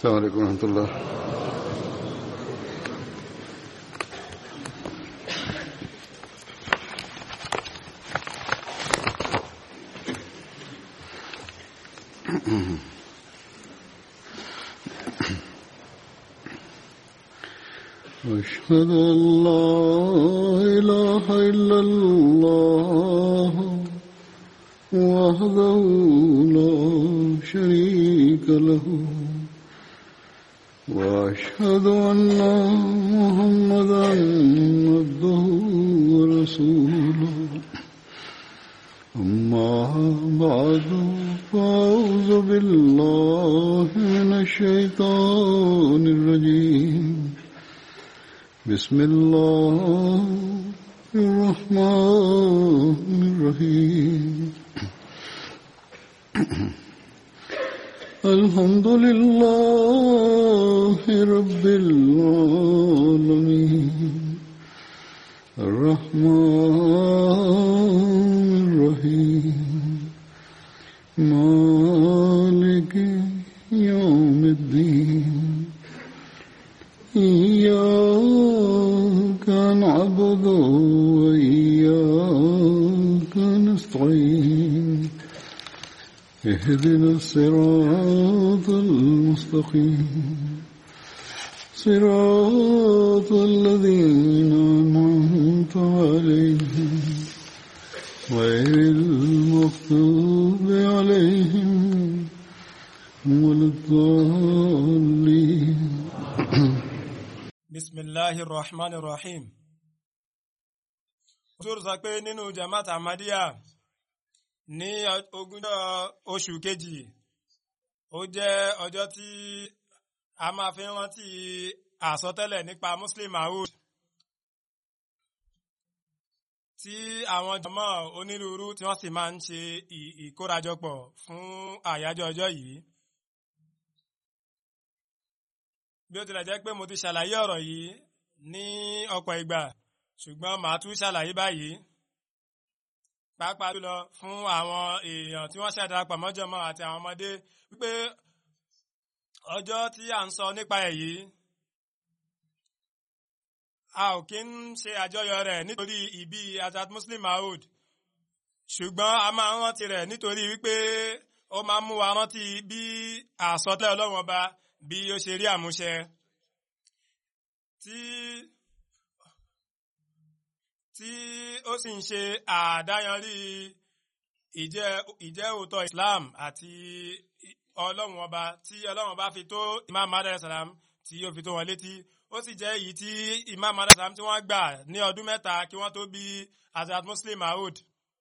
السلام عليكم ورحمة الله أشهد أن لا إله إلا الله وحده لا شريك له وأشهد أن محمدا عبده ورسوله أما بعد فأعوذ بالله من الشيطان الرجيم بسم الله الرحمن الرحيم الحمد لله رب العالمين الرحمن الرحيم مالك يوم الدين إياك نعبد وإياك نستعين اهدنا الصراط المستقيم صراط الذين أنعمت عليهم غير المغضوب عليهم ولا الضالين bisimilahi rahman rahim ojú sọ pé nínú jamaat ahmadiyya ní ogúnjọ́ oṣù kejì ó jẹ́ ọjọ́ tí a máa fi rántí àsọtẹ́lẹ̀ nípa muslim maud tí àwọn jọmọ́ onírúurú tí wọ́n sì máa ń ṣe ìkórajọpọ̀ fún àyájọ́ ọjọ́ yìí. bí ó tilẹ̀ jẹ́ pé mo ti ṣàlàyé ọ̀rọ̀ yìí ní ọ̀pọ̀ ìgbà ṣùgbọ́n màá tún ṣàlàyé báyìí pàápàá jùlọ fún àwọn èèyàn tí wọ́n ṣàdarapọ̀ mọ́jọ́mọ́ àti àwọn ọmọdé wípé ọjọ́ tí à ń sọ nípa ẹ̀ yìí a ò kí ń ṣe àjọyọ̀ rẹ̀ nítorí ìbí Azad Muslim Maud ṣùgbọ́n a máa ń rántí rẹ̀ nítorí wípé ó máa ń mú wa rántí bí àsọtẹ́lẹ̀ Ọlọ́run ọba bí ó ṣe rí àmúṣẹ tí tí ó sì ń ṣe àdáyanrí ìjẹ́ ìjẹ́ òótọ́ Islam àti Ọlọ́run ọba tí Ọlọ́run ọba fi tó Imam Mahdi salam tí ó fi tó wọn létí ó sì jẹ́ èyí tí Imam Mahdi salam tí wọ́n gbà ní ọdún mẹ́ta kí wọ́n tó bí Azad Muslim Maud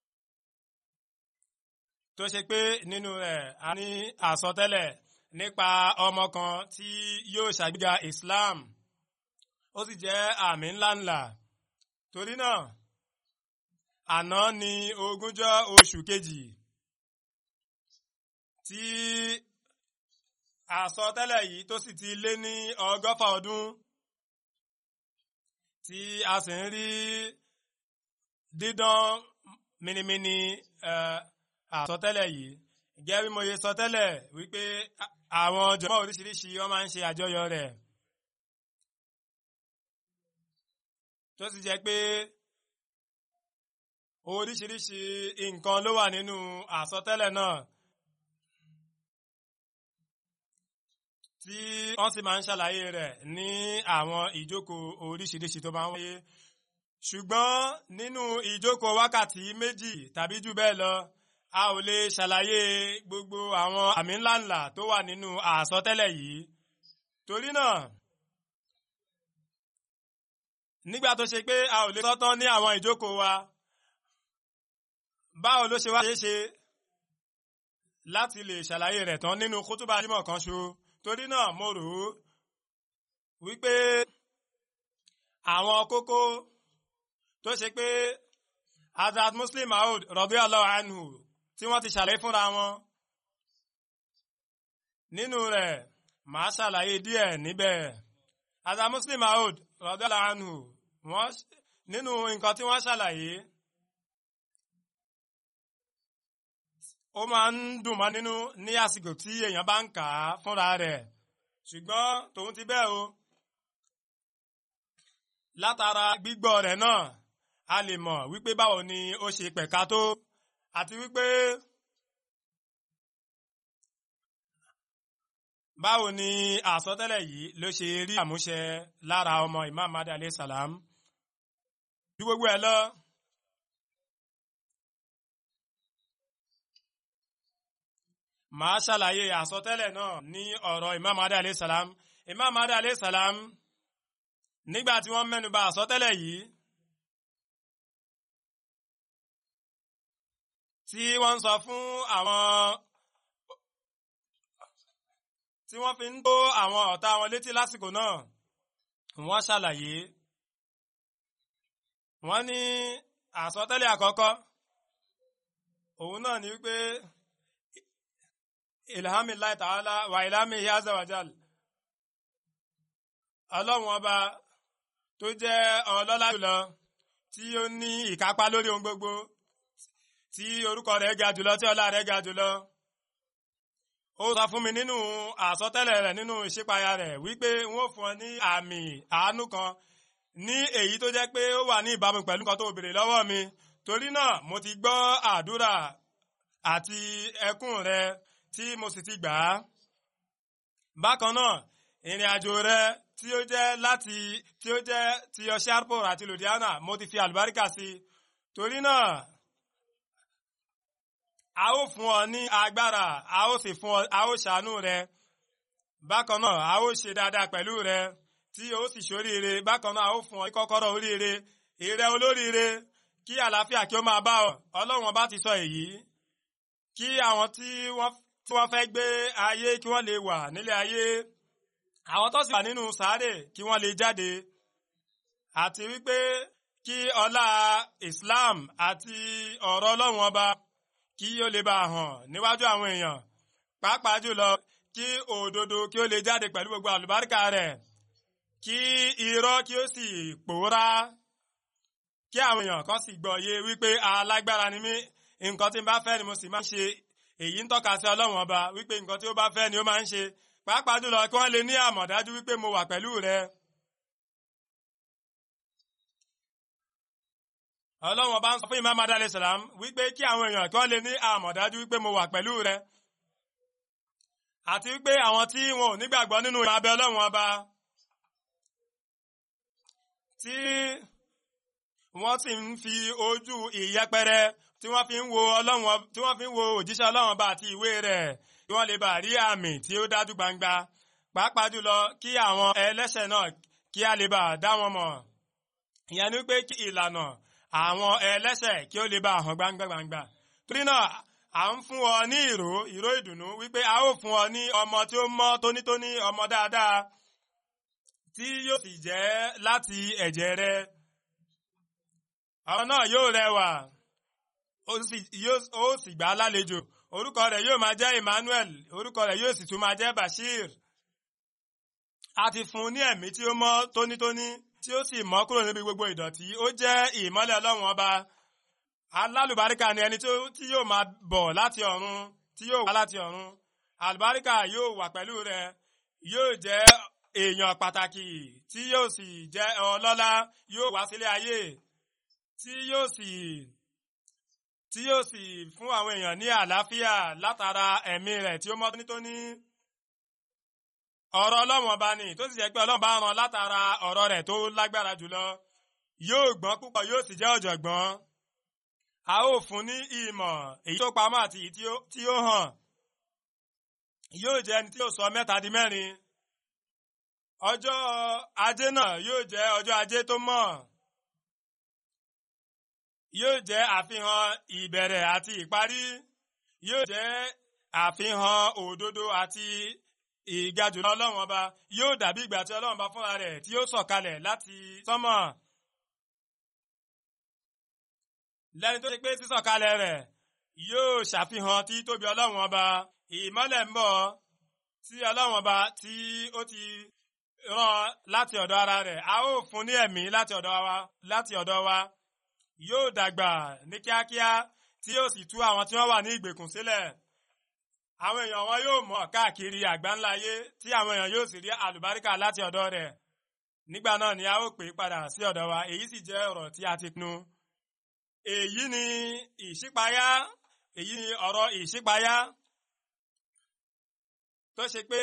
tó ṣe pé nínú rẹ̀ a ní àsọtẹ́lẹ̀ nípa ọmọ kan tí yóò ṣàgbéga Islam ó sì jẹ́ àmì ńláńlá torí náà àná ni ogúnjọ́ oṣù kejì tí àsọtẹ́lẹ̀ yìí tó sì ti lé ní ọgọ́fà ọdún tí a sì ń rí dídán minimini àsọtẹ́lẹ̀ yìí gẹ́gẹ́ bí mo ṣe sọ tẹ́lẹ̀ wípé àwọn jọmọ́ oríṣiríṣi wọ́n máa ń ṣe àjọyọ̀ rẹ̀ tó sì jẹ́ pé oríṣiríṣi nǹkan ló wà nínú àsọtẹ́lẹ̀ náà tí wọ́n sì máa ń ṣàlàyé rẹ̀ ní àwọn ìjókòó oríṣiríṣi tó máa ń wáyé ṣùgbọ́n nínú ìjókòó wákàtí méjì tàbí jù bẹ́ẹ̀ lọ a ò lè ṣàlàyé gbogbo àwọn àmì ńláńlá tó wà nínú àsọtẹ́lẹ̀ yìí torí náà nígbà tó ṣe pé a ò lè sọ́tán ní àwọn ìjókòó wa báwo ló ṣe wá ṣe é ṣe láti lè ṣàlàyé rẹ̀ tán nínú kútúbà jímọ̀ kan ṣo torí náà mo rò ó wípé àwọn kókó tó ṣe pé Azad Muslim Maud radiyallahu anhu tí wọ́n ti ṣàlàyé fúnra wọn nínú rẹ̀ màá ṣàlàyé díẹ̀ níbẹ̀ Azad Muslim Maud radiyallahu anhu wọ́n nínú nǹkan tí wọ́n ṣàlàyé ó máa ń dùn mọ́ nínú ní àsìkò tí èèyàn bá ń kà á fúnra rẹ̀ ṣùgbọ́n tòun ti bẹ́ẹ̀ o látara gbígbọ́ rẹ̀ náà a lè mọ̀ wípé báwo ni ó ṣe pẹ̀ka tó àti wípé báwo ni àsọtẹ́lẹ̀ yìí ló ṣe rí àmúṣẹ lára ọmọ Imam Mahdi alayhi salam ju gbogbo ẹ̀ lọ. màá ṣàlàyé àsọtẹ́lẹ̀ náà ní ọ̀rọ̀ Imam Mahdi alayhi salam Imam Mahdi alayhi salam nígbà tí wọ́n mẹ́nuba àsọtẹ́lẹ̀ yìí tí wọ́n ń sọ fún àwọn tí wọ́n fi ń tó àwọn ọ̀tá wọn létí lásìkò náà wọ́n ṣàlàyé wọ́n ní àsọtẹ́lẹ̀ àkọ́kọ́ òun náà ni wípé ilhamillahi ta'ala wa ilhami azza wa jal ọlọ́run ọba tó jẹ́ ọlọ́lá jùlọ tí ó ní ìkápá lórí ohun gbogbo tí orúkọ rẹ̀ ga jùlọ tí ọlá rẹ̀ ga jùlọ ó sọ fún mi nínú àsọtẹ́lẹ̀ rẹ̀ nínú ìṣípayá rẹ̀ wípé wọ́n fún ọ ní àmì àánú kan ní èyí tó jẹ́ pé ó wà ní ìbámu pẹ̀lú nǹkan tó béèrè lọ́wọ́ mi torí náà mo ti gbọ́ àdúrà àti ẹkún rẹ tí mo sì ti gbà á bákan náà ìrìn àjò rẹ tí ó jẹ́ láti tí ó jẹ́ ti Sharpur àti Ludhiana mo ti fi àlùbáríkà sí torí náà a ó fún ọ ní agbára a ó sì fún ọ a ó ṣàánú rẹ bákan náà a ó ṣe dáadáa pẹ̀lú rẹ tí o sì ṣoríire bákan náà a ó fún ọ ní kọ́kọ́rọ́ oríire ìrẹ olóríire kí àlàáfíà kí ó máa bá ọ ọlọ́run bá ti sọ èyí kí àwọn tí wọ́n tí wọ́n fẹ́ gbé ayé kí wọ́n lè wà nílé ayé àwọn tó sì wà nínú sàárè kí wọ́n lè jáde àti wípé kí ọlá Islam àti ọ̀rọ̀ ọlọ́run ọba kí ó lè bá hàn níwájú àwọn èèyàn pàápàá jùlọ kí òdodo kí ó lè jáde pẹ̀lú gbogbo àlùbáríkà rẹ̀ kí irọ́ kí ó sì pòórá kí àwọn èèyàn kan sì gbọ́ yé wípé alágbára ni mí nǹkan tí n bá fẹ́ ni mo sì máa ń ṣe èyí ń tọ́ka sí ọlọ́run ọba wípé nǹkan tí ó bá fẹ́ ni ó máa ń ṣe pàápàá jùlọ kí wọ́n lè ní àmọ̀dájú wípé mo wà pẹ̀lú rẹ. ọlọ́run ọba ń sọ fún Imam Mahdi alayhi salam wípé kí àwọn èèyàn kí wọ́n lè ní àmọ̀dájú wípé mo wà pẹ̀lú rẹ. àti wípé àwọn tí wọn ò nígbàgbọ́ nínú ìmọ̀ abẹ ọlọ́run ọba tí wọ́n sì ń fi ojú ìyẹpẹrẹ tí wọ́n fi ń wo ọlọ́run tí wọ́n fi ń wo òjíṣẹ́ ọlọ́run ọba àti ìwé rẹ̀ kí wọ́n lè bá rí àmì tí ó dájú gbangba pàápàá jùlọ kí àwọn ẹlẹ́ṣẹ̀ náà kí a lè bá dá wọn mọ̀ ìyẹn ni pé kí ìlànà àwọn ẹlẹ́ṣẹ̀ kí ó lè bá hàn gbangba gbangba torí náà à ń fún ọ ní ìró ìró ìdùnnú wípé a ó fún ọ ní ọmọ tí ó mọ́ tónítóní ọmọ dáadáa tí yóò sì jẹ́ láti ẹ̀jẹ̀ rẹ àwọn náà yóò rẹwà ó sì gbà á lálejò orúkọ rẹ̀ yóò máa jẹ́ Emmanuel orúkọ rẹ̀ yóò sì tún máa jẹ́ Bashir a ti fún un ní ẹ̀mí tí ó mọ́ tónítóní tí ó sì mọ́ kúrò níbi gbogbo ìdọ̀tí ó jẹ́ ìmọ́lẹ̀ Ọlọ́run ọba alálùbáríkà ni ẹni tí yóò máa bọ̀ láti ọ̀run tí yóò wá láti ọ̀run àlùbáríkà yóò wà pẹ̀lú rẹ̀ yóò jẹ́ èèyàn pàtàkì tí yóò sì jẹ́ ọlọ́lá yóò wá sílé ayé tí yóò sì tí yóò sì fún àwọn èèyàn ní àlàáfíà látara ẹ̀mí rẹ̀ tí ó mọ́ tónítóní. ọ̀rọ̀ ọlọ́run ọba ni tó sì jẹ́ pé ọlọ́run bá rán látara ọ̀rọ̀ rẹ̀ tó lágbára jùlọ yóò gbọ́n púpọ̀ yóò sì jẹ́ ọ̀jọ̀gbọ́n. a ó fún ní ìmọ̀ èyí tó pamọ́ àti èyí tí ó hàn. yóò jẹ́ ẹni tí yóò sọ mẹ́ta di mẹ́rin. ọjọ́ ajé náà yóò jẹ́ ọjọ́ ajé tó mọ́ yóò jẹ́ àfihàn ìbẹ̀rẹ̀ àti ìparí yóò jẹ́ àfihàn òdodo àti ìgajù ọlọ́run ọba yóò dàbí ìgbà tí ọlọ́run ọba fúnra rẹ̀ tí yóò sọ̀kalẹ̀ láti sánmọ̀ lẹ́ni tó ṣe pé sísọ̀kalẹ̀ rẹ̀ yóò ṣàfihàn tí tóbi ọlọ́run ọba ìmọ́lẹ̀ ń bọ̀ tí ọlọ́run ọba tí ó ti rán láti ọ̀dọ̀ ara rẹ̀ a ó fún ní ẹ̀mí láti ọ̀dọ̀ wa láti ọ̀dọ̀ wa yóò dàgbà ní kíákíá tí yóò sì tú àwọn tí wọ́n wà ní ìgbèkùn sílẹ̀ àwọn èèyàn wọn yóò mọ̀ káàkiri àgbáńlá ayé tí àwọn èèyàn yóò sì rí àlùbáríkà láti ọ̀dọ̀ rẹ̀ nígbà náà ni a ó pè é padà sí ọ̀dọ̀ wa èyí sì jẹ́ ọ̀rọ̀ tí a ti pinnu èyí ni ìṣípayá èyí ni ọ̀rọ̀ ìṣípayá tó ṣe pé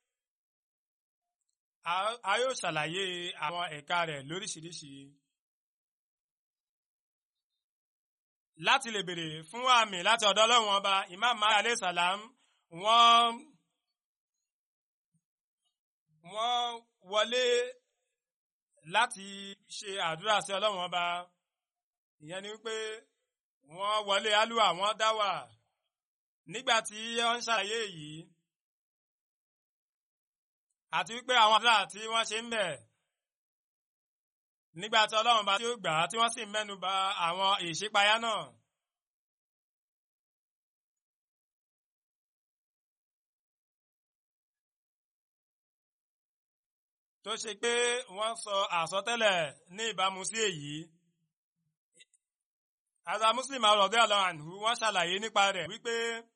a yóò ṣàlàyé àwọn ẹ̀ka rẹ̀ lóríṣiríṣi láti lè bèrè fún àmì láti ọ̀dọ̀ ọlọ́run ọba imam mahdi alayhi salam wọ́n wọ́n wọlé láti ṣe àdúrà sí ọlọ́run ọba ìyẹn ni wípé wọ́n wọlé alúwà wọ́n dáwà nígbà tí wọ́n ń ṣàlàyé yìí àti wípé àwọn àdúrà tí wọ́n ṣe ń bẹ̀ nígbà tí ọlọ́run bá tí ó gbà á tí wọ́n sì mẹ́nu bà àwọn ìṣípayá náà. tó ṣe pé wọ́n sọ àsọtẹ́lẹ̀ ní ìbámu sí èyí. Àza Muslim àròdé àlọ́hànhù wọ́n ṣàlàyé nípa rẹ̀ wípé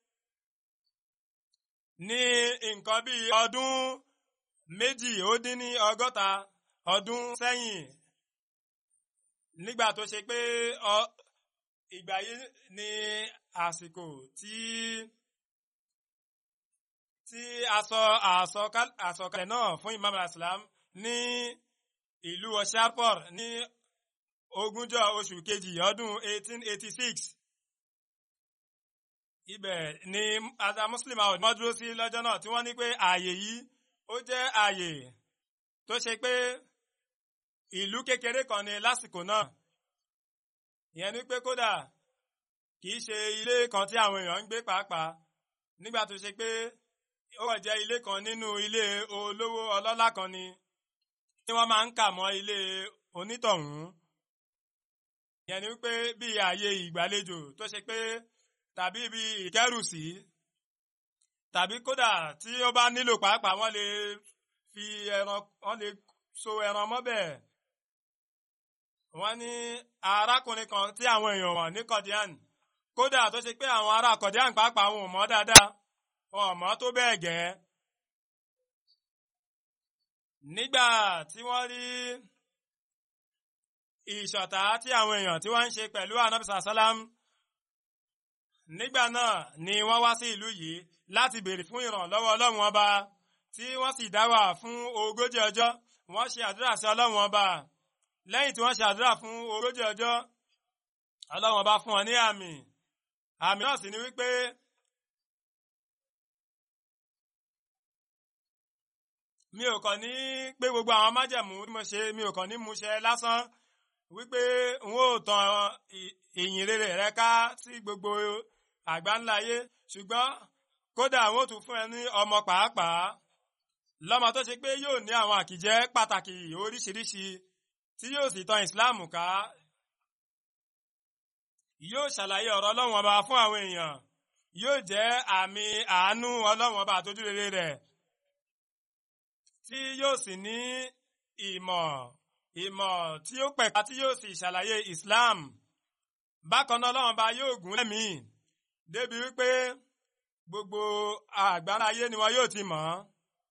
ní nǹkan bíi ọdún méjì ó dín ní ọgọ́ta ọdún sẹ́yìn nígbà tó ṣe pé ìgbà yìí ni àsìkò tí tí a sọ àsọkalẹ̀ náà fún Imam al-Islam ní ìlú Osharpor ní ogúnjọ́ oṣù kejì ọdún 1886 ibẹ̀ ni ada Muslim àwọn ọ̀dọ́ dúró sí lọ́jọ́ náà tí wọ́n ní pé ààyè yìí ó jẹ́ ààyè tó ṣe pé ìlú kékeré kan ni lásìkò náà ìyẹn ni pé kódà kìí ṣe ilé kan tí àwọn èèyàn ń gbé pàápàá nígbà tó ṣe pé ó kàn jẹ́ ilé kan nínú ilé olówó ọlọ́lá kan ni tí wọ́n máa ń kà mọ́ ilé onítọ̀hún ìyẹn ni wípé bí ààyè ìgbàlejò tó ṣe pé tàbí ibi ìkẹ́rùsí tàbí kódà tí ó bá nílò pàápàá wọ́n lè fi ẹran wọ́n lè so ẹran mọ́bẹ̀ wọ́n ní arákùnrin kan tí àwọn èèyàn wọ̀n ní kọ̀díàn kódà tó ṣe pé àwọn ará kọ̀díàn pàápàá wọn ò mọ̀ dáadáa wọn ò mọ̀ tó bẹ́ẹ̀ gẹ́ nígbà tí wọ́n rí ìṣọ̀tá tí àwọn èèyàn tí wọ́n ń ṣe pẹ̀lú anabisa salam nígbà náà ni wọ́n wá sí ìlú yìí láti béèrè fún ìrànlọ́wọ́ ọlọ́run ọba tí wọ́n sì dáwà fún ogójì ọjọ́ wọ́n ṣe àdúrà sí ọlọ́run ọba lẹ́yìn tí wọ́n ṣe àdúrà fún ogójì ọjọ́ ọlọ́run ọba fún wọn ní àmì àmì náà sì ni wípé mi ò kàn ní pé gbogbo àwọn májẹ̀mú tí mo ṣe mi ò kàn ní mú ṣe lásán wípé n ó tan ìyìn rere rẹ ká sí gbogbo àgbáńlá ayé ṣùgbọ́n kódà àwọn ò tún fún ẹ ní ọmọ pàápàá lọ́mọ tó ṣe pé yóò ní àwọn àkìjẹ́ pàtàkì oríṣiríṣi tí yóò sì tan ìsìláàmù ká yóò ṣàlàyé ọ̀rọ̀ ọlọ́run ọba fún àwọn èèyàn yóò jẹ́ àmì àánú ọlọ́run ọba àtójú rere rẹ̀ tí yóò sì ní ìmọ̀ ìmọ̀ tí ó pẹ̀ka tí yóò sì ṣàlàyé Islam bákan náà ọlọ́run ọba yóò gún lẹ́mìí débi wípé gbogbo àgbáńlá ayé ni wọn yóò ti mọ̀ ọ́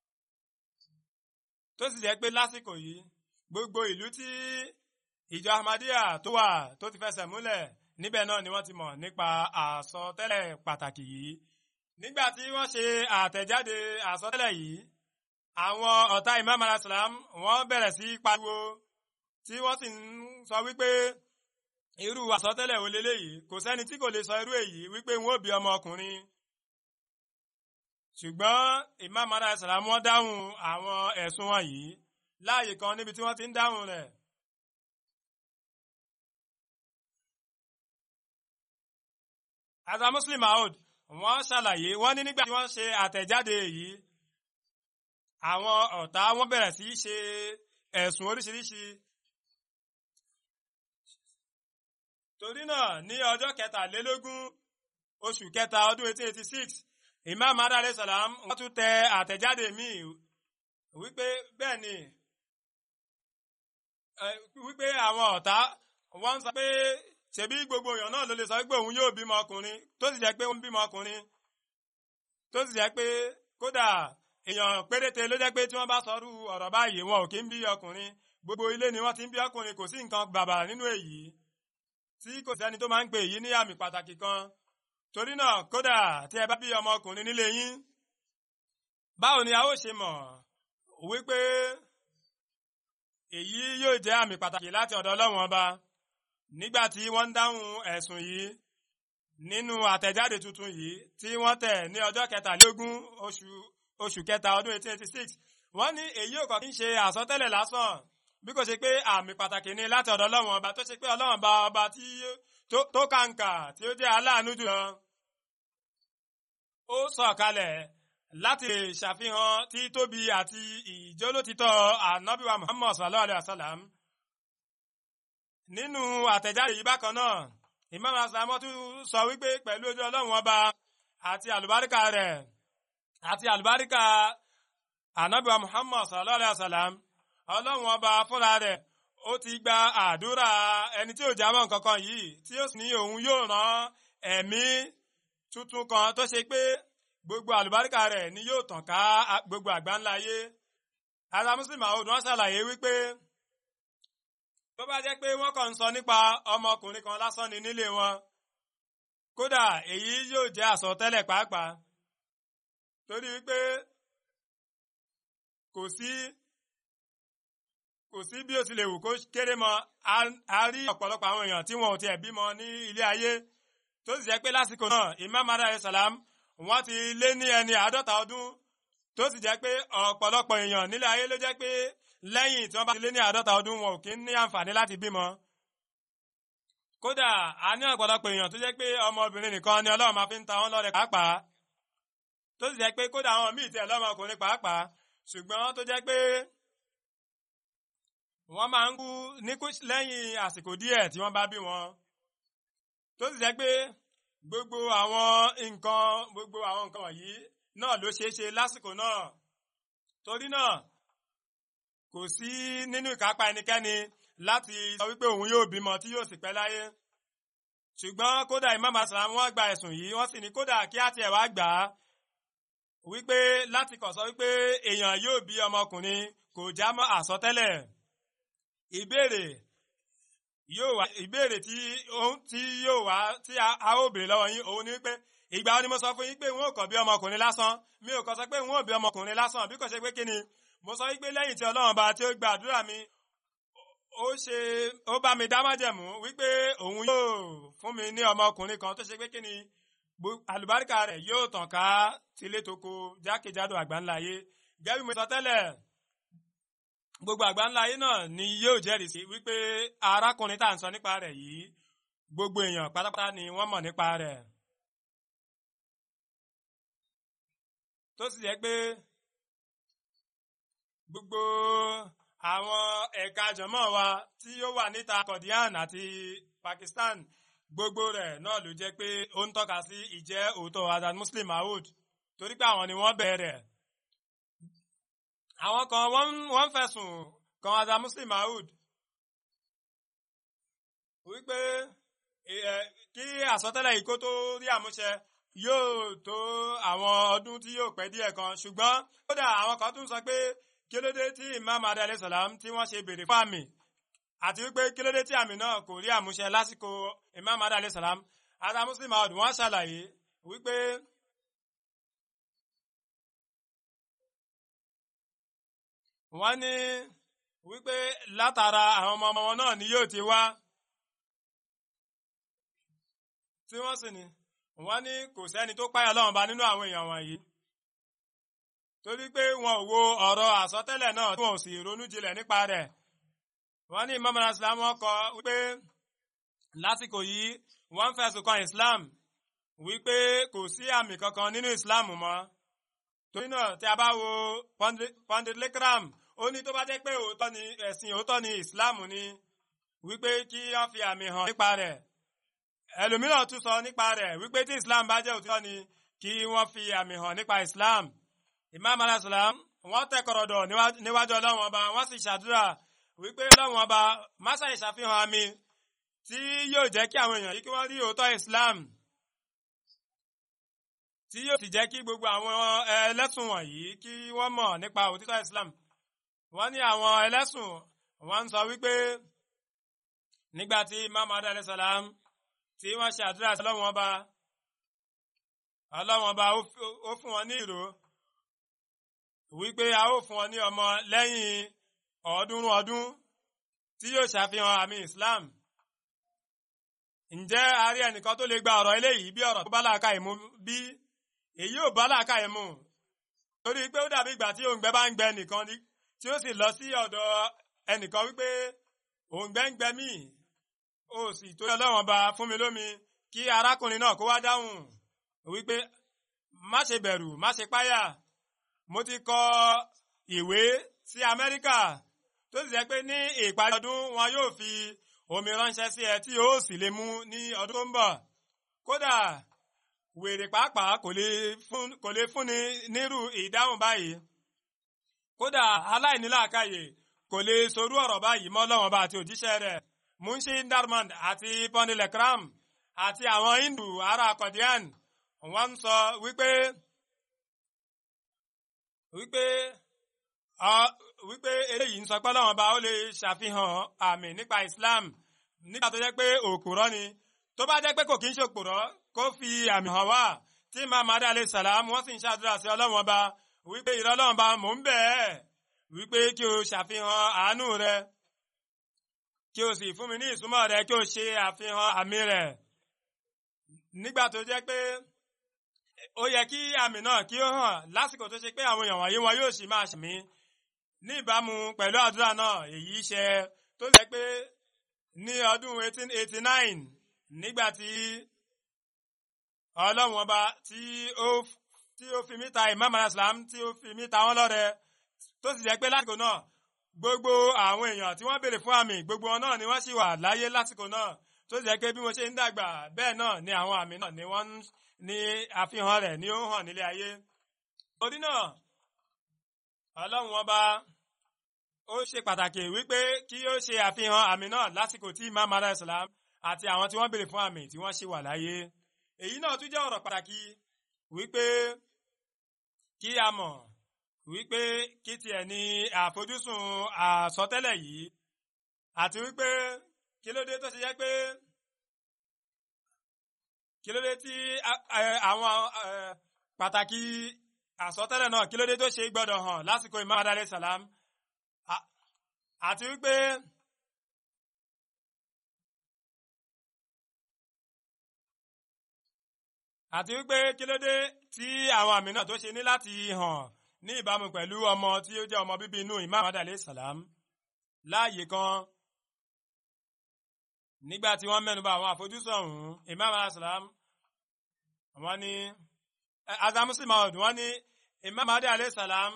tó sì jẹ́ pé lásìkò yìí gbogbo ìlú tí ìjọ Ahmadiyya tó wà tó ti fẹsẹ̀ múlẹ̀ níbẹ̀ náà ni wọ́n ti mọ̀ nípa àsọtẹ́lẹ̀ pàtàkì yìí nígbà tí wọ́n ṣe àtẹ̀jáde àsọtẹ́lẹ̀ yìí àwọn ọ̀tá Imam alayhisalaam wọ́n bẹ̀rẹ̀ sí pariwo tí wọ́n sì ń sọ wípé irú àsọtẹ́lẹ̀ wo leléyìí kò sẹ́ni tí kò lè sọ irú èyí wípé wọn ò bí ọmọ ọkùnrin ṣùgbọ́n Imam alayhisalaam wọ́n dáhùn àwọn ẹ̀sùn wọn yìí láàyè kan níbi tí wọ́n ti ń dáhùn rẹ̀. Asa Muslim Maud wọ́n ṣàlàyé wọ́n ní nígbà tí wọ́n ṣe àtẹ̀jáde yìí àwọn ọ̀tá wọ́n bẹ̀rẹ̀ sí í ṣe ẹ̀sùn oríṣiríṣi. torí náà ní ọjọ́ kẹtàlélógún oṣù kẹta ọdún 1886 Imam adalẹ salam wọ́n tún tẹ àtẹ̀jáde míì wípé bẹ́ẹ̀ ni wípé àwọn ọ̀tá wọ́n ń sọ pé ṣebí gbogbo èèyàn náà ló lè sọ pé òun yóò bímọ ọkùnrin tó sì jẹ́ pé ó ń bímọ ọkùnrin tó sì jẹ́ pé kódà èèyàn péréte ló jẹ́ pé tí wọ́n bá sọrú ọ̀rọ̀ báyìí wọn ò kí ń bí ọkùnrin gbogbo ilé ni wọ́n ti ń bí ọkùnrin kò sí nǹkan bàbàrà nínú èyí tí kò sẹ́ni tó máa ń pè èyí ní àmì pàtàkì kan torí náà kódà tí ẹ bá bí ọmọkùnrin nílé yín báwo ni a ó ṣe mọ̀ wípé èyí yóò jẹ́ àmì pàtàkì láti ọ̀dọ̀ Ọlọ́run ọba nígbà tí wọ́n ń dáhùn ẹ̀sùn yìí nínú àtẹ̀jáde tuntun yìí tí wọ́n tẹ̀ ní ọjọ́ kẹtàlélógún oṣù oṣù kẹta ọdún 1886 wọ́n ní èyí ò kọ́ kí ń ṣe àsọtẹ́lẹ̀ lásán bí kò ṣe pé àmì pàtàkì ni láti ọ̀dọ̀ Ọlọ́run ọba tó ṣe pé Ọlọ́run ọba ọba tí tó kàǹkà tí ó jẹ́ aláàánú jùlọ ó sọ̀kalẹ̀ láti lè ṣàfihàn títóbi àti ìjólótítọ́ ànábìwá Muhammad sallallahu alayhi wa sallam nínú àtẹ̀jáde yìí bákan náà Imam asalamọ́ tún sọ wípé pẹ̀lú ojú Ọlọ́run ọba àti àlùbáríkà rẹ̀ àti àlùbáríkà ànábìwá Muhammad sallallahu alayhi wa sallam Ọlọ́run ọba fúnra rẹ̀ ó ti gba àdúrà ẹni tí ò jámọ́ nǹkan kan yìí tí ó sì ní òun yóò rán ẹ̀mí tuntun kan tó ṣe pé gbogbo àlùbáríkà rẹ̀ ni yóò tàn ká gbogbo àgbáńlá ayé ara muslim àwọn òdùn ṣàlàyé wípé tó bá jẹ́ pé wọ́n kàn ń sọ nípa ọmọkùnrin kan lásán ni nílé wọn kódà èyí yóò jẹ́ àsọtẹ́lẹ̀ pàápàá torí wípé kò sí kò sí bí ó ti lè wù kó kéré mọ́ a rí ọ̀pọ̀lọpọ̀ àwọn èèyàn tí wọn ò tiẹ̀ bímọ ní ilé ayé tó sì jẹ́ pé lásìkò náà imam alayhi salam wọ́n ti lé ní ẹni àádọ́ta ọdún tó sì jẹ́ pé ọ̀pọ̀lọpọ̀ èèyàn nílé ayé ló jẹ́ pé lẹ́yìn tí wọ́n bá ti lé ní àádọ́ta ọdún wọn ò kí ń ní àǹfààní láti bímọ. kódà a ní ọ̀pọ̀lọpọ̀ èèyàn tó jẹ́ pé ọmọbìnrin nìkan ni ọlọ́run máa fi ń ta wọ́n lọ́rẹ pàápàá tó sì jẹ́ pé kódà àwọn míì tiẹ̀ lọ́mọkùnrin pàápàá ṣùgbọ́n tó jẹ́ pé wọ́n máa ń kú ní lẹ́yìn àsìkò díẹ̀ tí wọ́n bá bí wọn tó sì jẹ́ pé gbogbo àwọn nǹkan gbogbo àwọn nǹkan wọ̀nyí náà ló ṣeé ṣe lásìkò náà torí náà kò sí nínú ìkápá ẹnikẹ́ni láti sọ wípé òun yóò bímọ tí yóò sì pẹ́ láyé ṣùgbọ́n kódà Imam Aslam wọ́n gba ẹ̀sùn yìí wọ́n sì ní kódà kí á tiẹ̀ wá gbà á wípé láti kàn sọ wípé èèyàn yóò bí ọmọkùnrin kò já mọ́ àsọtẹ́lẹ̀ ìbéèrè yóò wá ìbéèrè tí tí yóò wá tí a ó béèrè lọ́wọ́ yín òun ni pé ìgbà wo ni mo sọ fún yín pé wọn ò kàn bí ọmọkùnrin lásán mi ò kàn sọ pé wọn ò bí ọmọkùnrin lásán bí kò ṣe pé kí ni mo sọ wípé lẹ́yìn tí ọlọ́run bá tí ó gba àdúrà mi ó ṣe ó bá mi dá májẹ̀mú wípé òun yóò fún mi ní ọmọkùnrin kan tó ṣe pé kí ni àlùbáríkà rẹ̀ yóò tàn ká tilé toko jákèjádò àgbáńlá ayé gẹ́gẹ́ bí mo sọ tẹ́lẹ̀ gbogbo àgbáńlá ayé náà ni yóò jẹ́rìí sí wípé arákùnrin tá à ń sọ nípa rẹ̀ yìí gbogbo èèyàn pátápátá ni wọ́n mọ̀ nípa rẹ̀. tó sì jẹ́ pé gbogbo àwọn ẹ̀ka jọ̀mọ́ wa tí ó wà níta Kọ̀díán àti Pakistan gbogbo rẹ̀ náà ló jẹ́ pé ó ń tọ́ka sí ìjẹ́ òótọ́ Azad Muslim Maud torí pé àwọn ni wọ́n bẹ̀rẹ̀ àwọn kan wọ́n ń fẹ̀sùn kan Azad Muslim Maud wípé kí àsọtẹ́lẹ̀ yìí kó tó rí àmúṣẹ yóò tó àwọn ọdún tí yóò pẹ́ díẹ̀ kan ṣùgbọ́n kódà àwọn kan tún sọ pé kí ló dé tí Imam adé alayhi salam tí wọ́n ṣe béèrè fún àmì àti wípé kí ló dé tí àmì náà kò rí àmúṣẹ lásìkò Imam adé alayhi salam Azad Muslim Maud wọ́n ṣàlàyé wípé wọ́n ní wípé látara àwọn ọmọ ọmọ wọn náà ni yóò ti wá tí wọ́n sì ní wọ́n ní kò sẹ́ni tó páyà Ọlọ́run bá nínú àwọn èèyàn wọ̀nyí torí pé wọn ò wo ọ̀rọ̀ àsọtẹ́lẹ̀ náà tí wọn ò sì ronú jinlẹ̀ nípa rẹ̀ wọ́n ní Imam Islam wọn kọ wípé lásìkò yìí wọ́n ń fẹ̀sùn kan Islam wípé kò sí àmì kankan nínú Islam mọ́ torí náà tí a bá wo Pandit Lekram ó ní tó bá jẹ́ pé òótọ́ ni ẹ̀sìn òótọ́ ni Islam ni wípé kí wọ́n fi àmì hàn nípa rẹ̀ ẹlòmíràn tún sọ nípa rẹ̀ wípé tí Islam bá jẹ́ òótọ́ ni kí wọ́n fi àmì hàn nípa Islam Imam alayhisalaam wọ́n tẹ kọ̀rọ̀dọ̀ níwájú Ọlọ́run ọba wọ́n sì ṣàdúrà wípé Ọlọ́run ọba máṣá ìṣàfihàn àmì tí yóò jẹ́ kí àwọn èèyàn yìí kí wọ́n rí òótọ́ Islam tí yóò sì jẹ́ kí gbogbo àwọn ẹlẹ́sùn wọ̀nyí kí wọ́n mọ̀ nípa òtítọ́ Islam wọ́n ní àwọn ẹlẹ́sùn wọ́n ń sọ wípé nígbà tí Imam alayhi salam tí wọ́n ṣe àdúrà sí ọlọ́wọ́n ọba ọlọ́wọ́n ọba ó fún wọn ní ìró wípé a ó fún wọn ní ọmọ lẹ́yìn ọ̀ọ́dúnrún ọdún tí yóò ṣàfihàn àmì Islam ǹjẹ́ a rí ẹnìkan tó lè gba ọ̀rọ̀ eléyìí bí ọ̀rọ̀ tó bá làákà ìmú bí èyí ò bá làákà ìmú torí pé ó dàbí ìgbà tí òǹgbẹ bá ń gbẹ nìkan tí ó sì lọ sí ọ̀dọ̀ ẹnìkan wípé òǹgbẹ ń gbẹ mí ó sì tó ọlọ́wọ́n ba fún mi lómi kí arákùnrin náà kó wá dáhùn wípé má ṣe bẹ̀rù má ṣe páyà mo ti kọ ìwé sí Amẹ́ríkà tó sì jẹ́ pé ní ìparí ọdún wọn yóò fi omi ránṣẹ́ sí ẹ tí ó sì lè mú ní ọdún tó ń bọ̀ kódà wèrè pàápàá kò lè fún kò lè fúnni nírú ìdáhùn báyìí kódà aláìníláàkáyè kò lè sorú ọ̀rọ̀ báyìí mọ́ lọ́wọ́n bá àti òjíṣẹ́ rẹ̀ Munshi Darmand àti Pondilekram àti àwọn Hindu ará Kọ̀díàn wọ́n ń sọ wípé wípé wípé eléyìí ń sọ pé lọ́wọ́n bá ó lè ṣàfihàn àmì nípa Islam nígbà tó jẹ́ pé òkúrọ́ ni tó bá jẹ́ pé kò kí ń ṣòkúrọ́ kó fi àmì hàn wá tí Muhammad alayhi salam wọ́n sì ń ṣàdúrà sí ọlọ́wọ́n bá wípé ìrọ́lọ́wọ́n bá mò ń bẹ̀ ẹ́ wípé kí o ṣàfihàn àánú rẹ kí o sì fún mi ní ìsúnmọ́ rẹ kí o ṣe àfihàn àmì rẹ nígbà tó jẹ́ pé ó yẹ kí àmì náà kí ó hàn lásìkò tó ṣe pé àwọn èèyàn wọ̀nyí wọn yóò sì máa ṣàmì ní ìbámu pẹ̀lú àdúrà náà èyí ṣe tó jẹ́ pé ní ọdún 1889 nígbà tí ọlọ́run ọba tí ó tí ó fi mítà Imam Islam tí ó fi mítà wọn lọ́rẹ tó sì jẹ́ pé lásìkò náà gbogbo àwọn èèyàn tí wọ́n béèrè fún àmì gbogbo wọn náà ni wọ́n sì wà láyé lásìkò náà tó sì jẹ́ pé bí mo ṣe ń dàgbà bẹ́ẹ̀ náà ni àwọn àmì náà ni wọ́n ní àfihàn rẹ̀ ni ó hàn nílé ayé. torí náà ọlọ́run ọba ó ṣe pàtàkì wípé kí ó ṣe àfihàn àmì náà lásìkò tí Imam Islam àti àwọn tí wọ́n béèrè fún àmì tí wọ́n ṣì wà láyé. èyí náà tún jẹ́ ọ̀rọ̀ pàtàkì wípé kí a mọ̀ wípé kí tiẹ̀ ní àfojúsùn àsọtẹ́lẹ̀ yìí àti wípé kí ló dé tó ṣe jẹ́ pé kí ló dé tí àwọn pàtàkì àsọtẹ́lẹ̀ náà kí ló dé tó ṣe gbọ́dọ̀ hàn lásìkò Imam alayhi salam àti wípé àti wípé kí ló dé tí àwọn àmì náà tó ṣe ní láti hàn ní ìbámu pẹ̀lú ọmọ tí ó jẹ́ ọmọ bíbí inú Imam alayhi salam láàyè kan nígbà tí wọ́n mẹ́nuba àwọn àfojúsùn ọ̀hún Imam alayhi salam wọ́n ní azamusi maud wọ́n ní Imam alayhi salam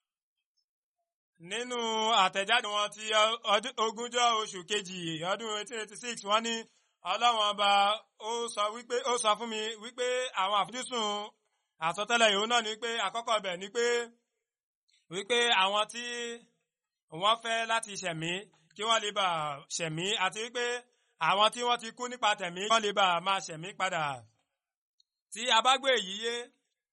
nínú àtẹ̀jáde wọn ti ogúnjọ́ oṣù kejì ọdún 1886 wọ́n ní ọlọ́wọ́n ọba ó sọ wípé ó sọ fún mi wípé àwọn àfojúsùn àsọtẹ́lẹ̀ yòó náà ni pé àkọ́kọ́ bẹ̀ ni pé wípé àwọn tí wọ́n fẹ́ láti ṣẹ̀mí kí wọ́n lè bá ṣẹ̀mí àti wípé àwọn tí wọ́n ti kú nípa tẹ̀mí kí wọ́n lè bá máa ṣẹ̀mí padà tí a bá gbé èyí yé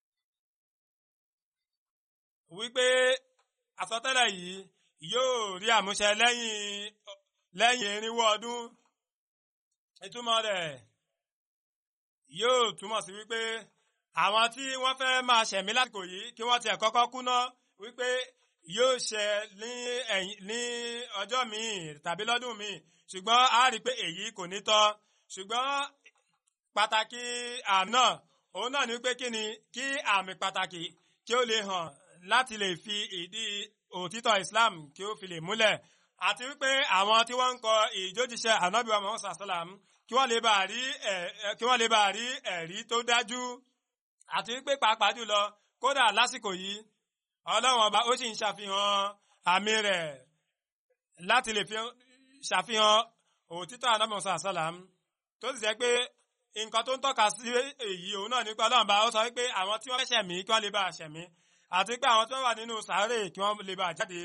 wípé àsọtẹ́lẹ̀ yìí yóò rí àmúṣẹ lẹ́yìn lẹ́yìn irinwó ọdún ìtumọ̀ rẹ̀ yóò túmọ̀ sí wípé àwọn tí wọ́n fẹ́ máa ṣẹ̀mí lásìkò yìí kí wọ́n tiẹ̀ kọ́kọ́ kú ná wípé yóò ṣẹ ní ẹ̀yìn ní ọjọ́ míì tàbí lọ́dún míì ṣùgbọ́n a rí i pé èyí kò ní tọ́ ṣùgbọ́n pàtàkì àmì náà òun náà ní pé kí ni kí àmì pàtàkì kí ó lè hàn láti lè fi ìdí òtítọ́ Islam kí ó fi lè múlẹ̀ àti wípé àwọn tí wọ́n ń kọ ìjójíṣẹ́ ànábìwá Muhammad sallam kí wọ́n lè bá rí kí wọ́n lè bá rí ẹ̀rí tó dájú àti wípé pàápàá jùlọ kódà lásìkò yìí ọlọ́run ọba ó sì ń ṣàfihàn àmì rẹ̀ láti lè ṣàfihàn òtítọ́ ànábì Muhammad sallam tó sì jẹ́ pé nǹkan tó ń tọ́ka sí èyí òun náà nípa ọlọ́run ọba ó sọ wípé àwọn tí wọ́n fẹ́ ṣẹ̀mí kí wọ́n lè bá ṣẹ̀mí àti pé àwọn tí wọ́n wà nínú sàárè kí wọ́n lè bá jáde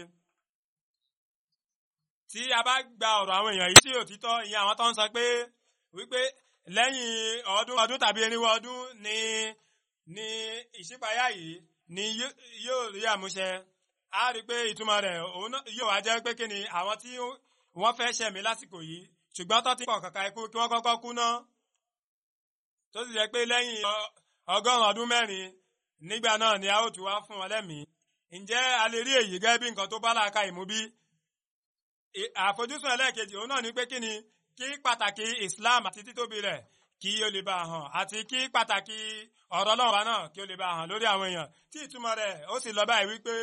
tí a bá gba ọ̀rọ̀ àwọn èèyàn yìí sí òtítọ́ ìyẹn àwọn tó ń sọ pé wípé lẹ́yìn ọdún ọdún tàbí irinwó ọdún ni ní ìṣípayá yìí ni yóò rí àmúṣẹ a rí pé ìtumọ̀ rẹ̀ òun náà yóò wá jẹ́ pé kí ni àwọn tí wọ́n fẹ́ ṣẹ̀mí lásìkò yìí ṣùgbọ́n tó ti pọ̀ kàkà ikú kí wọ́n kọ́kọ́ kú ná tó sì jẹ́ pé lẹ́yìn ọgọ́rùn-ún ọdún mẹ́rin nígbà náà ni a ó tún wá fún wọn lẹ́mìí ǹjẹ́ a lè rí èyí gẹ́gẹ́ bí nǹkan tó bá làákà ìmú bí àfojúsùn ẹlẹ́ẹ̀kejì òun náà ni pé kí ni kí pàtàkì Islam àti títóbi rẹ̀ kí ó lè bá a hàn àti kí pàtàkì ọ̀rọ̀ Ọlọ́run wa náà kí ó lè bá a hàn lórí àwọn èèyàn tí ìtumọ̀ rẹ̀ ó sì lọ báyìí wípé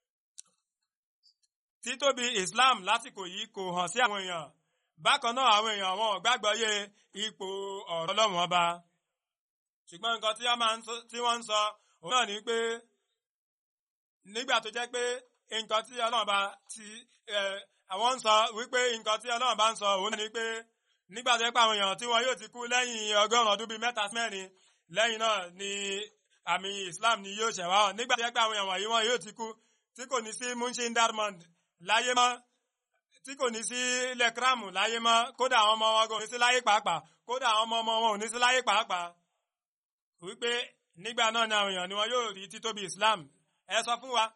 títóbi Islam lásìkò yìí kò hàn sí àwọn èèyàn bákan náà àwọn èèyàn wọn ò gbàgbọ́ yé ipò ọ̀rọ̀ Ọlọ́run ọba ṣùgbọ́n nǹkan tí wọ́n ń sọ òun náà ni pé nígbà tó jẹ́ pé nǹkan tí Ọlọ́run bá ti àwọn ń sọ wípé nǹkan tí Ọlọ́run bá ń sọ òun náà ni pé nígbà tó jẹ́ pé àwọn èèyàn tí wọn yóò ti kú lẹ́yìn ọgọ́rùn-ún ọdún bíi mẹ́ta sí mẹ́rin lẹ́yìn náà ni àmì Islam ni yóò ṣẹ̀ wá hàn nígbà tó jẹ́ pé àwọn èèyàn wọ̀nyí wọn yóò ti kú tí kò ní sí Munshin Darmond láyé mọ́ tí kò ní sí lẹ́kírámù láyé mọ́ kódà àwọn ọmọ wọn kò ní sí láyé pàápàá kódà àwọn ọmọ ọmọ wọn ò ní sí láyé pàápàá wípé nígbà náà ni àwọn èèyàn ni wọn yóò rí títóbi Islam ẹ sọ fún wa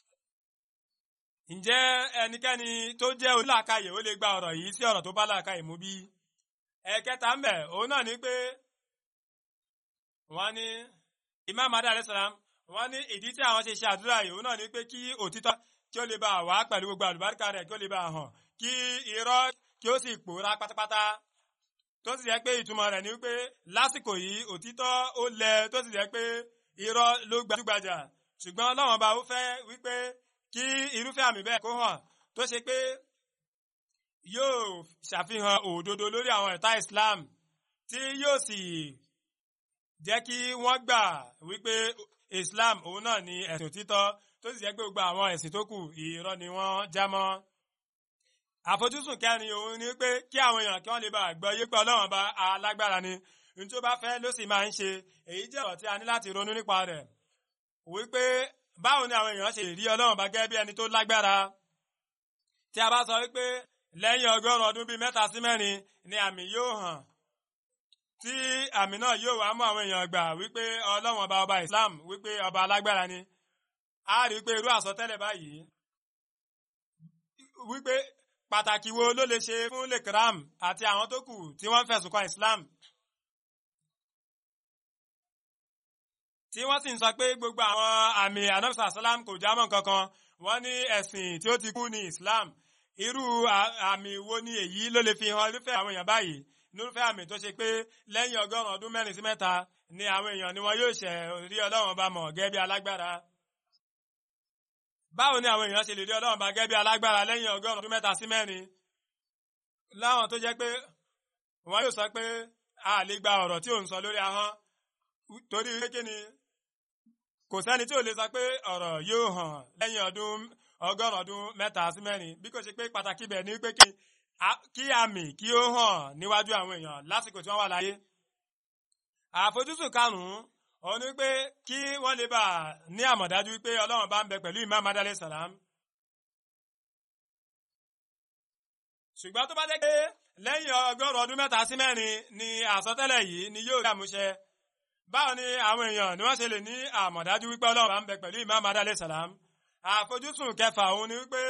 ǹjẹ́ ẹnikẹ́ni tó jẹ́ onílàákàyè ó lè gba ọ̀rọ̀ yìí sí ọ̀rọ̀ tó bá làákàyè mú bí ẹ̀kẹta ń bẹ̀ òun náà ni pé wọ́n ní Imam adé alayisalaam wọ́n ní ìdí tí àwọn ṣe ṣe àdúrà yìí òun náà ni pé kí òtítọ́ kí ó lè bá wá pẹ̀lú gbogbo àlùbáríkà rẹ̀ kí ó lè bá hàn kí irọ́ kí ó sì pòórá pátápátá tó sì jẹ́ pé ìtumọ̀ rẹ̀ ni wípé lásìkò yìí òtítọ́ ó lẹ tó sì jẹ́ pé irọ́ ló gbajúgbajà ṣùgbọ́n Ọlọ́run ọba ó fẹ́ wípé kí irúfẹ́ àmì bẹ́ẹ̀ kó hàn tó ṣe pé yóò ṣàfihàn òdodo lórí àwọn ẹ̀ta Islam tí yóò sì jẹ́ kí wọ́n gbà wípé Islam òun náà ni ẹ̀sìn òtítọ́ tó sì jẹ́ pé gbogbo àwọn ẹ̀sìn tó kù irọ́ ni wọ́n já mọ́ àfojúsùn kẹrin òun ni pé kí àwọn èèyàn kí wọ́n lè bá gbọ́ yé pé Ọlọ́run bá alágbára ni ní tí ó bá fẹ́ ló sì máa ń ṣe èyí jẹ́ ọ̀rọ̀ tí a ní láti ronú nípa rẹ̀ wípé báwo ni àwọn èèyàn ṣe rí Ọlọ́run bá gẹ́gẹ́ bí ẹni tó lágbára tí a bá sọ wípé lẹ́yìn ọgọ́rùn ọdún bíi mẹ́ta sí mẹ́rin ni àmì yóò hàn tí àmì náà yóò wá mú àwọn èèyàn gbà wípé Ọlọ́run ọba ọba Islam wípé ọba alágbára ni a rí i pé irú àsọtẹ́lẹ̀ báyìí wípé pàtàkì wo ló lè ṣe fún lekram àti àwọn tó kù tí wọ́n fẹ̀sùn kan Islam tí wọ́n sì ń sọ pé gbogbo àwọn àmì anamsa salam kò jámọ́ kankan wọ́n ní ẹ̀sìn tí ó ti kú ní Islam irú àmì wo ni èyí ló lè fi hàn irúfẹ́ àwọn èèyàn báyìí nírúfẹ́ àmì tó ṣe pé lẹ́yìn ọgọ́rùn-ún ọdún mẹ́rin sí mẹ́ta ni àwọn èèyàn ni wọn yóò ṣẹ̀ rí Ọlọ́run bá mọ̀ gẹ́gẹ́ bí alágbára báwo ni àwọn èèyàn ṣe lè rí Ọlọ́run bá gẹ́gẹ́ bí alágbára lẹ́yìn ọgọ́rùn-ún ọdún mẹ́ta sí mẹ́rin láwọn tó jẹ́ pé wọ́n yóò sọ pé a lè gba ọ̀rọ̀ tí ò ń sọ lórí ahọ́n torí pé kí ni kò sẹ́ni tí ò lè sọ pé ọ̀rọ̀ yóò hàn lẹ́yìn ọdún ọgọ́rùn ọdún mẹ́ta sí mẹ́rin bí kò ṣe pé pàtàkì bẹ̀ ni pé kí àmì kí ó hàn níwájú àwọn èèyàn lásìkò tí wọ́n wà láyé. àfojúsùn karùn-ún òun ni pé kí wọ́n lè bá ní àmọ̀dájú pé ọlọ́run bá ń bẹ pẹ̀lú Imam adalẹ salam. ṣùgbọ́n tó bá jẹ́ pé lẹ́yìn ọgọ́rùn ọdún mẹ́ta sí mẹ́rin ni àsọtẹ́lẹ̀ yìí ni yóò rí àmúṣẹ báwo ni àwọn èèyàn ni wọ́n ṣe lè ní àmọ̀dájú wípé ọlọ́run bá ń bẹ pẹ̀lú Imam adalẹ salam àfojúsùn kẹfà òun ni wípé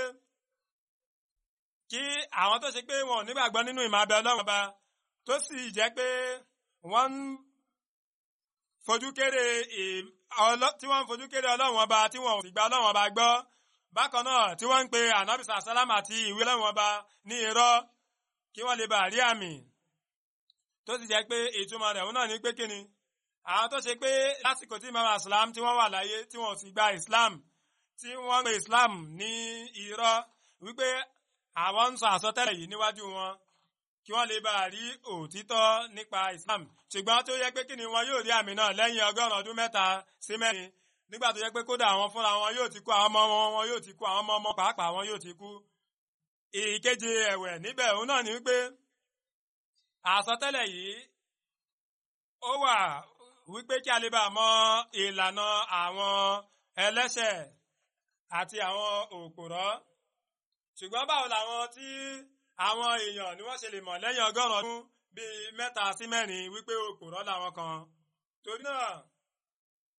kí àwọn tó ṣe pé wọn ò nígbàgbọ́ nínú ìmọ̀ abẹ ọlọ́run ọba tó sì jẹ́ pé wọ́n ń fojú kéré tí wọ́n ń fojú kéré ọlọ́run ọba tí wọ́n ò sì gba ọlọ́run ọba gbọ́ bákan náà tí wọ́n ń pe ànábìsà sálámà àti ìwé ọlọ́run ọba ní irọ́ kí wọ́n lè bá rí àmì tó sì jẹ́ pé ìtumọ̀ rẹ̀ òun náà ní pé kíni àwọn tó ṣe pé lásìkò tí imam aslam tí wọ́n wà láyé tí wọ́n ò sì gba islam tí wọ́n pe islam ní irọ́ wípé àwọn ń sọ àsọtẹ́lẹ̀ yìí níwájú wọn kí wọ́n lè bá rí òtítọ́ nípa islam ṣùgbọ́n tó yẹ pé kí ni wọn yóò rí àmì náà lẹ́yìn ọgọ́rùn ọdún mẹ́ta sí mẹ́rin nígbà tó yẹ pé kódà àwọn fúnra wọn yóò ti kú àwọn ọmọ wọn wọn yóò ti kú àwọn ọmọ ọmọ pàápàá wọn yóò ti kú. ìkeje ẹ̀wẹ̀ níbẹ̀ òun náà ni wípé àsọtẹ́lẹ̀ yìí ó wà wípé kí a lè bá mọ ìlànà àwọn ẹlẹ́ṣẹ̀ àti àwọn òpòrọ́ ṣùgbọ́n báwo làwọn tí àwọn èèyàn ni wọ́n ṣe lè mọ̀ lẹ́yìn ọgọ́rùn ọdún bíi mẹ́ta sí mẹ́rin wípé òpòrọ́ làwọn kan torí náà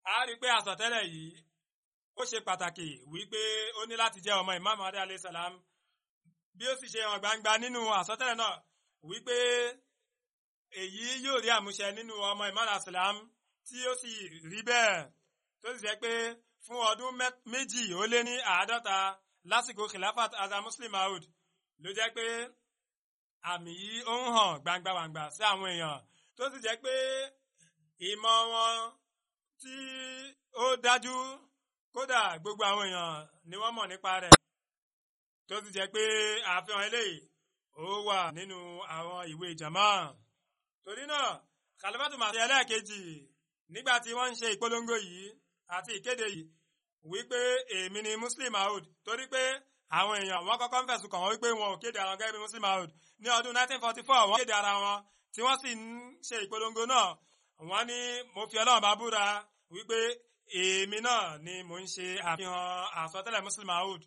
a rí i pé àsọtẹ́lẹ̀ yìí ó ṣe pàtàkì wípé ó ní láti jẹ́ ọmọ Imam Mahdi alayhi salam bí ó sì ṣe hàn gbangba nínú àsọtẹ́lẹ̀ náà wípé èyí yóò rí àmúṣẹ nínú ọmọ Imam alayhi salam tí ó sì rí bẹ́ẹ̀ tó sì jẹ́ pé fún ọdún méjì ó lé ní àádọ́ta lásìkò khilafat azam muslim maud ló jẹ́ pé àmì yìí ó ń hàn gbangbangba sí àwọn èèyàn tó sì jẹ́ pé ìmọ̀ wọn tí ó dájú kódà gbogbo àwọn èèyàn ni wọ́n mọ̀ nípa rẹ̀ tó sì jẹ́ pé àfihàn eléyìí ó wà nínú àwọn ìwé jama torí náà khalifatu màsí ẹlẹ́ẹ̀kejì nígbà tí wọ́n ń ṣe ìpolongo yìí àti ìkéde yìí wípé èmi ni muslim maud torí pé àwọn èèyàn wọn kọ́kọ́ ń fẹ̀sùn kàn wọ́n wípé wọn ò kéde ara wọn gẹ́gẹ́ bí muslim maud ní ọdún 1944 wọ́n kéde ara wọn tí wọ́n sì ń ṣe ìpolongo náà wọ́n ní mo fi ọlọ́run bá búra wípé èmi náà ni mo ń ṣe àfihàn àsọtẹ́lẹ̀ muslim maud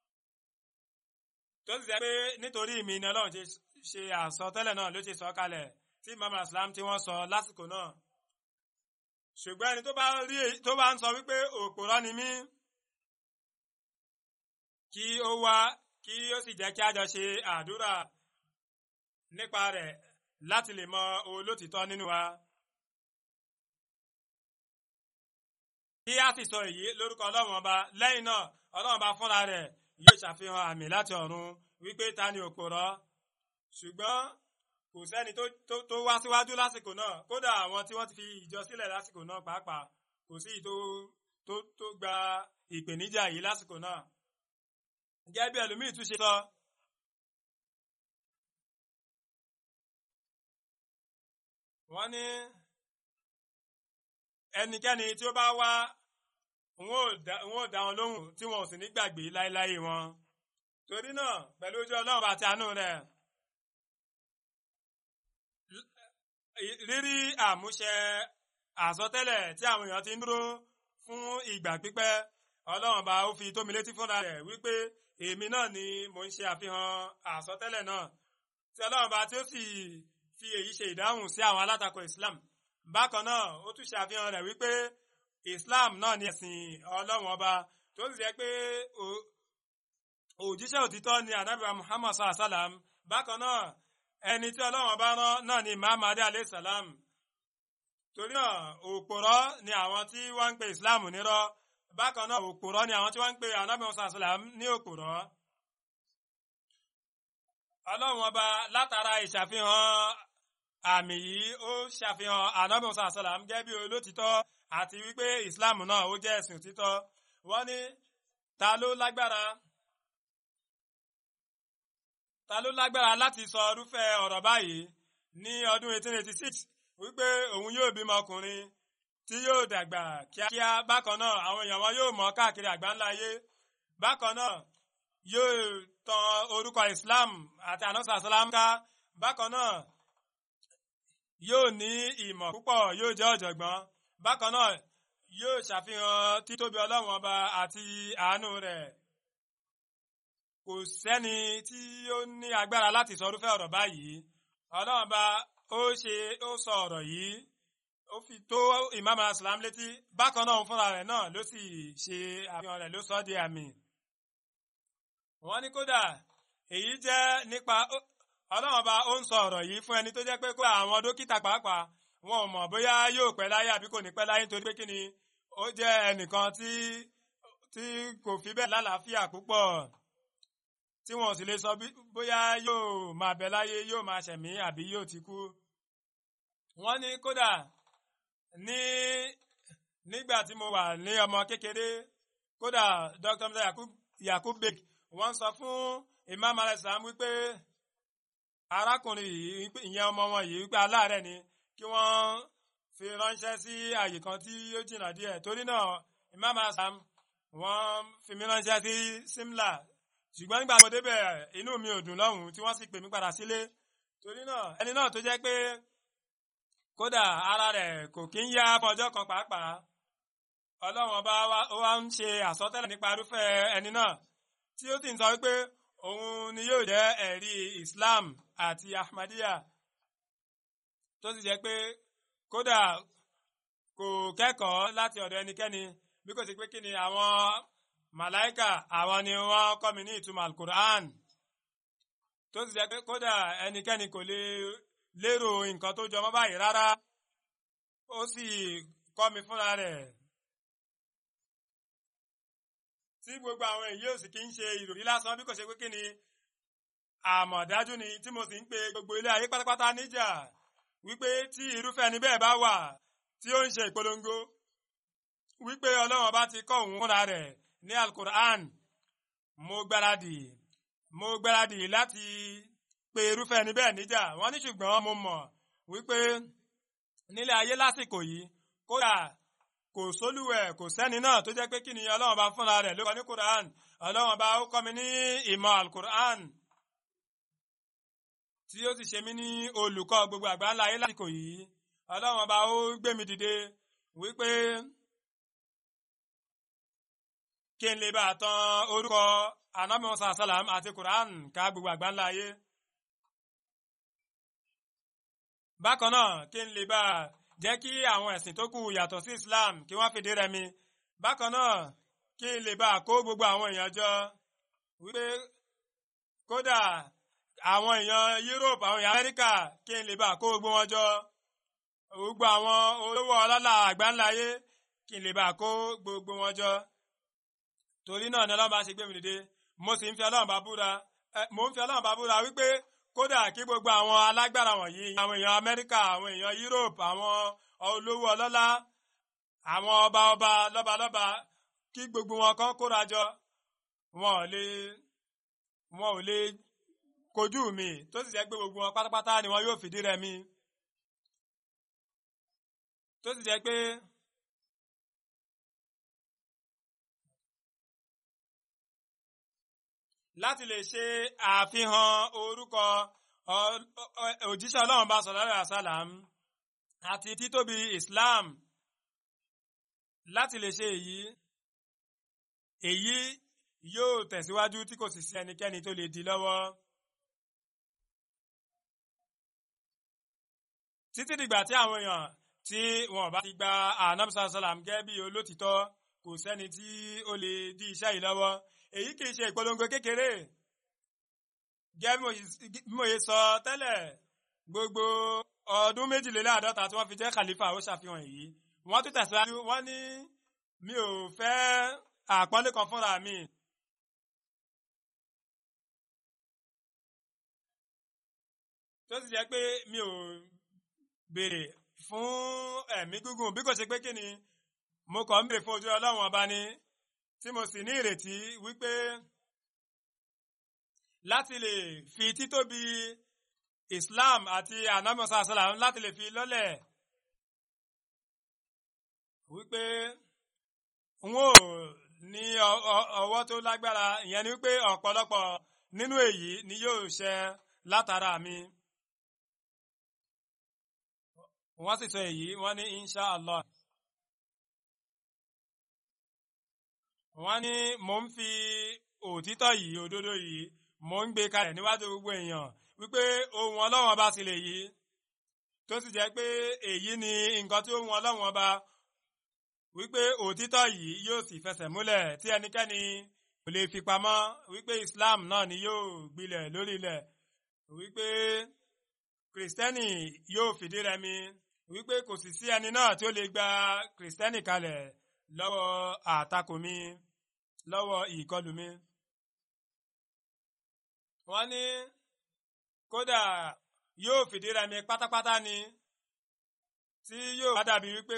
tó sì jẹ́ pé nítorí mi ni ọlọ́run ṣe àsọtẹ́lẹ̀ náà ló ṣe sọ kalẹ̀ tí imam islam tí wọ́n sọ lásìkò náà ṣùgbọ́n ẹni tó bá rí tó bá ń sọ wípé òpòrọ́ ni mí kí ó wá kí ó sì jẹ́ kí a jọ ṣe àdúrà nípa rẹ̀ láti lè mọ olótìtọ́ nínú wa. kí a sì sọ èyí lórúkọ ọlọ́run ọba lẹ́yìn náà ọlọ́run ọba fúnra rẹ̀ yóò ṣàfihàn àmì láti ọ̀run wípé ta ni òpòrọ́ ṣùgbọ́n kò sẹ́ni tó wá síwájú lásìkò náà kódà àwọn tí wọ́n ti fi ìjọ sílẹ̀ lásìkò náà pàápàá kò sí tó tó gba ìpèníjà yìí lásìkò náà. gẹ́gẹ́ bí ẹlòmíì tún ṣe sọ. wọ́n ní ẹnikẹ́ni tí ó bá wá wọn ò dá wọn lóhùn tí wọn ò sì ní gbàgbé láéláé wọn. torí náà pẹ̀lú ojú ọlọ́run àti àánú rẹ̀. rírí àmúṣẹ àsọtẹ́lẹ̀ tí àwọn èèyàn ti ń dúró fún ìgbà pípẹ́ ọlọ́run bá ó fi tómi létí fúnra rẹ̀ wípé èmi náà ni mo ń ṣe àfihàn àsọtẹ́lẹ̀ náà tí ọlọ́run bá tí ó sì fi èyí ṣe ìdáhùn sí àwọn alátakò islam bákan náà ó tún ṣe àfihàn rẹ̀ wípé islam náà ni ẹ̀sìn ọlọ́run ọba tó sì jẹ́ pé òjíṣẹ́ òtítọ́ ni anabiwa muhammad sallallahu alaihi wa sallam bákan náà ẹni tí ọlọ́run bá rán náà ni muhammad alayhi salam torí náà òpòrọ́ ni àwọn tí wọ́n ń pe islam nírọ́ bákan náà òpòrọ́ ni àwọn tí wọ́n ń pe anabi musa salam ní òpòrọ́ ọlọ́run ọba látara ìṣàfihàn àmì yìí ó ṣàfihàn anabi musa salam gẹ́gẹ́ bí olótìtọ́ àti wípé islam náà ó jẹ́ ẹ̀sìn òtítọ́ wọ́n ní ta ló lágbára ta ló lágbára láti sọ irúfẹ́ ọ̀rọ̀ báyìí ní ọdún 1886 wípé òun yóò bímọ ọkùnrin tí yóò dàgbà kíákíá bákan náà àwọn èèyàn wọn yóò mọ̀ káàkiri àgbáńlá ayé bákan náà yóò tan orúkọ Islam àti anọ́sà sálámù ká bákan náà yóò ní ìmọ̀ púpọ̀ yóò jẹ́ ọ̀jọ̀gbọ́n bákan náà yóò ṣàfihàn títóbi ọlọ́run ọba àti àánú rẹ̀ kò sẹ́ni tí ó ní agbára láti sọ irúfẹ́ ọ̀rọ̀ báyìí ọlọ́run bá ó ṣe ó sọ ọ̀rọ̀ yìí ó fi tó imam aslam létí bákan náà fúnra rẹ̀ náà ló sì ṣe àfihàn rẹ̀ ló sọ di àmì. wọ́n ní kódà èyí jẹ́ nípa ọlọ́run bá ó ń sọ ọ̀rọ̀ yìí fún ẹni tó jẹ́ pé kó àwọn dókítà pàápàá wọn ò mọ̀ bóyá yóò pẹ́ láyé àbí kò ní pẹ́ láyé nítorí pé kí ni ó jẹ́ ẹnìkan tí tí kò fi bẹ́ẹ̀ lálàáfíà púpọ̀ tí wọn ò sì lè sọ bóyá yóò máa bẹ láyé yóò máa ṣẹ̀mí àbí yóò ti kú. wọ́n ní kódà ní nígbà tí mo wà ní ọmọ kékeré kódà Dr. Musa Yakub Bek wọ́n sọ fún Imam alayisalaam wípé arákùnrin yìí ìyẹn ọmọ wọn yìí wípé aláàárẹ̀ ni kí wọ́n fi ránṣẹ́ sí àyè kan tí ó jìnnà díẹ̀ torí náà Imam alayisalaam wọ́n fi mí ránṣẹ́ sí Simla ṣùgbọ́n nígbà mo débẹ̀ inú mi ò dùn lọ́hùn tí wọ́n sì pè mí padà sílé torí náà ẹni náà tó jẹ́ pé kódà ara rẹ̀ kò kí ń yá fọjọ́ kan pàápàá ọlọ́run ọba wa ń ṣe àsọtẹ́lẹ̀ nípa irúfẹ́ ẹni náà tí ó sì ń sọ wípé òun ni yóò jẹ́ ẹ̀rí Islam àti Ahmadiyya tó sì jẹ́ pé kódà kò kẹ́kọ̀ọ́ láti ọ̀dọ̀ ẹnikẹ́ni bí kò sí pé kí ni àwọn màláìkà àwọn ni wọ́n kọ́ mi ní ìtumọ̀ alukur'an tó sì jẹ́ pé kódà ẹnikẹ́ni kò lè lérò nǹkan tó jọmọ́ báyìí rárá ó sì kọ́ mi fúnra rẹ̀ tí gbogbo àwọn èyí ò sì kí ń ṣe ìròrí lásán bí kò ṣe pé kí ni àmọ̀dájú ni tí mo sì ń pe gbogbo ilé ayé pátápátá níjà wípé tí irúfẹ́ ni bẹ́ẹ̀ bá wà tí ó ń ṣe ìpolongo wípé ọlọ́run ọba ti kọ́ òun fúnra rẹ̀ ní alukur'an mo gbáradì mo gbáradì láti pe irúfẹ́ ni bẹ́ẹ̀ níjà wọ́n ní ṣùgbọ́n mo mọ̀ wípé nílé ayé lásìkò yìí kódà kò sólúwẹ̀ kò sẹ́ni náà tó jẹ́ pé kí ni ọlọ́run bá fúnra rẹ̀ ló kọ́ ní quran ọlọ́run bá ó kọ́ mi ní ìmọ̀ alukur'an tí ó sì ṣe mí ní olùkọ́ gbogbo àgbáńlá ayé lásìkò yìí ọlọ́run bá ó gbé mi dìde wípé kí n lè bá tan orúkọ anabi musa salam àti quran ká gbogbo àgbáńlá ayé bákan náà kí n lè bá jẹ́ kí àwọn ẹ̀sìn tó kù yàtọ̀ sí islam kí wọ́n fìdí rẹmi bákan náà kí n lè bá kó gbogbo àwọn èèyàn jọ wípé kódà àwọn èèyàn europe àwọn èèyàn amẹ́ríkà kí n lè bá kó gbogbo wọn jọ gbogbo àwọn olówó ọlọ́lá àgbáńlá ayé kí n lè bá kó gbogbo wọn jọ torí náà ni ọlọ́run bá ṣe gbé mi dìde mo sì ń fi ọlọ́run bá búra mo ń fi ọlọ́run bá búra wípé kódà kí gbogbo àwọn alágbára wọ̀nyí àwọn èèyàn amẹ́ríkà àwọn èèyàn europe àwọn olówó ọlọ́lá àwọn ọba ọba lọ́balọ́ba kí gbogbo wọn kan kóra jọ wọn ò lè wọn ò lè kojú mi tó sì jẹ́ pé gbogbo wọn pátápátá ni wọn yóò fìdí rẹmi tó sì jẹ́ pé. láti lè ṣe àfihàn orúkọ òjíṣẹ́ ọlọ́run bá sọ̀rọ̀ àṣàlám àti títóbi Islam láti lè ṣe èyí èyí yóò tẹ̀síwájú tí kò sì sí ẹnikẹ́ni tó lè di lọ́wọ́. títí dìgbà tí àwọn èèyàn tí wọn bá ti gba anamsa salam gẹ́gẹ́ bí olótìtọ́ kò sẹ́ni tí ó lè di iṣẹ́ yìí lọ́wọ́ èyí kìí ṣe ìpolongo kékeré gẹ́gẹ́ bí mo yẹ sọ tẹ́lẹ̀ gbogbo ọdún méjìléláàádọ́ta tí wọ́n fi jẹ́ khalifa ó ṣàfihàn èyí wọ́n tún tẹ̀síwájú wọ́n ní mi ò fẹ́ àpọ́nlé kan fúnra mi. tó sì jẹ́ pé mi ò béèrè fún ẹ̀mí gígùn bí kò ṣe pé kí ni mo kàn ń béèrè fún ojú ọlọ́run ọba ni tí mo sì ní ìrètí wípé láti lè fi títóbi Islam àti anamosa salam láti lè fi lọ́lẹ̀ wípé n ó ní ọwọ́ tó lágbára ìyẹn ni wípé ọ̀pọ̀lọpọ̀ nínú èyí ni yóò ṣẹ látara mi. wọ́n sì sọ èyí wọ́n ní insha Allah. wọ́n ní mò ń fi òtítọ́ yìí òdodo yìí mò ń gbé kalẹ̀ níwájú gbogbo èèyàn wípé ohun ọlọ́run ọba sì lè yí tó sì jẹ́ pé èyí ni nǹkan tí ohun ọlọ́run ọba wípé òtítọ́ yìí yóò sì fẹsẹ̀ múlẹ̀ tí ẹnikẹ́ni kò lè fi pamọ́ wípé Islam náà ni yóò gbilẹ̀ lórí ilẹ̀ wípé kìrìsìtẹ́nì yóò fìdí rẹmi wípé kò sì sí ẹni náà tí ó lè gba kìrìsìtẹ́nì kalẹ̀ lọ́wọ́ àtakò mi lọ́wọ́ ìkọlù mi. wọ́n ní kódà yóò fìdí rẹmi pátápátá ni tí yóò bá dàbí wípé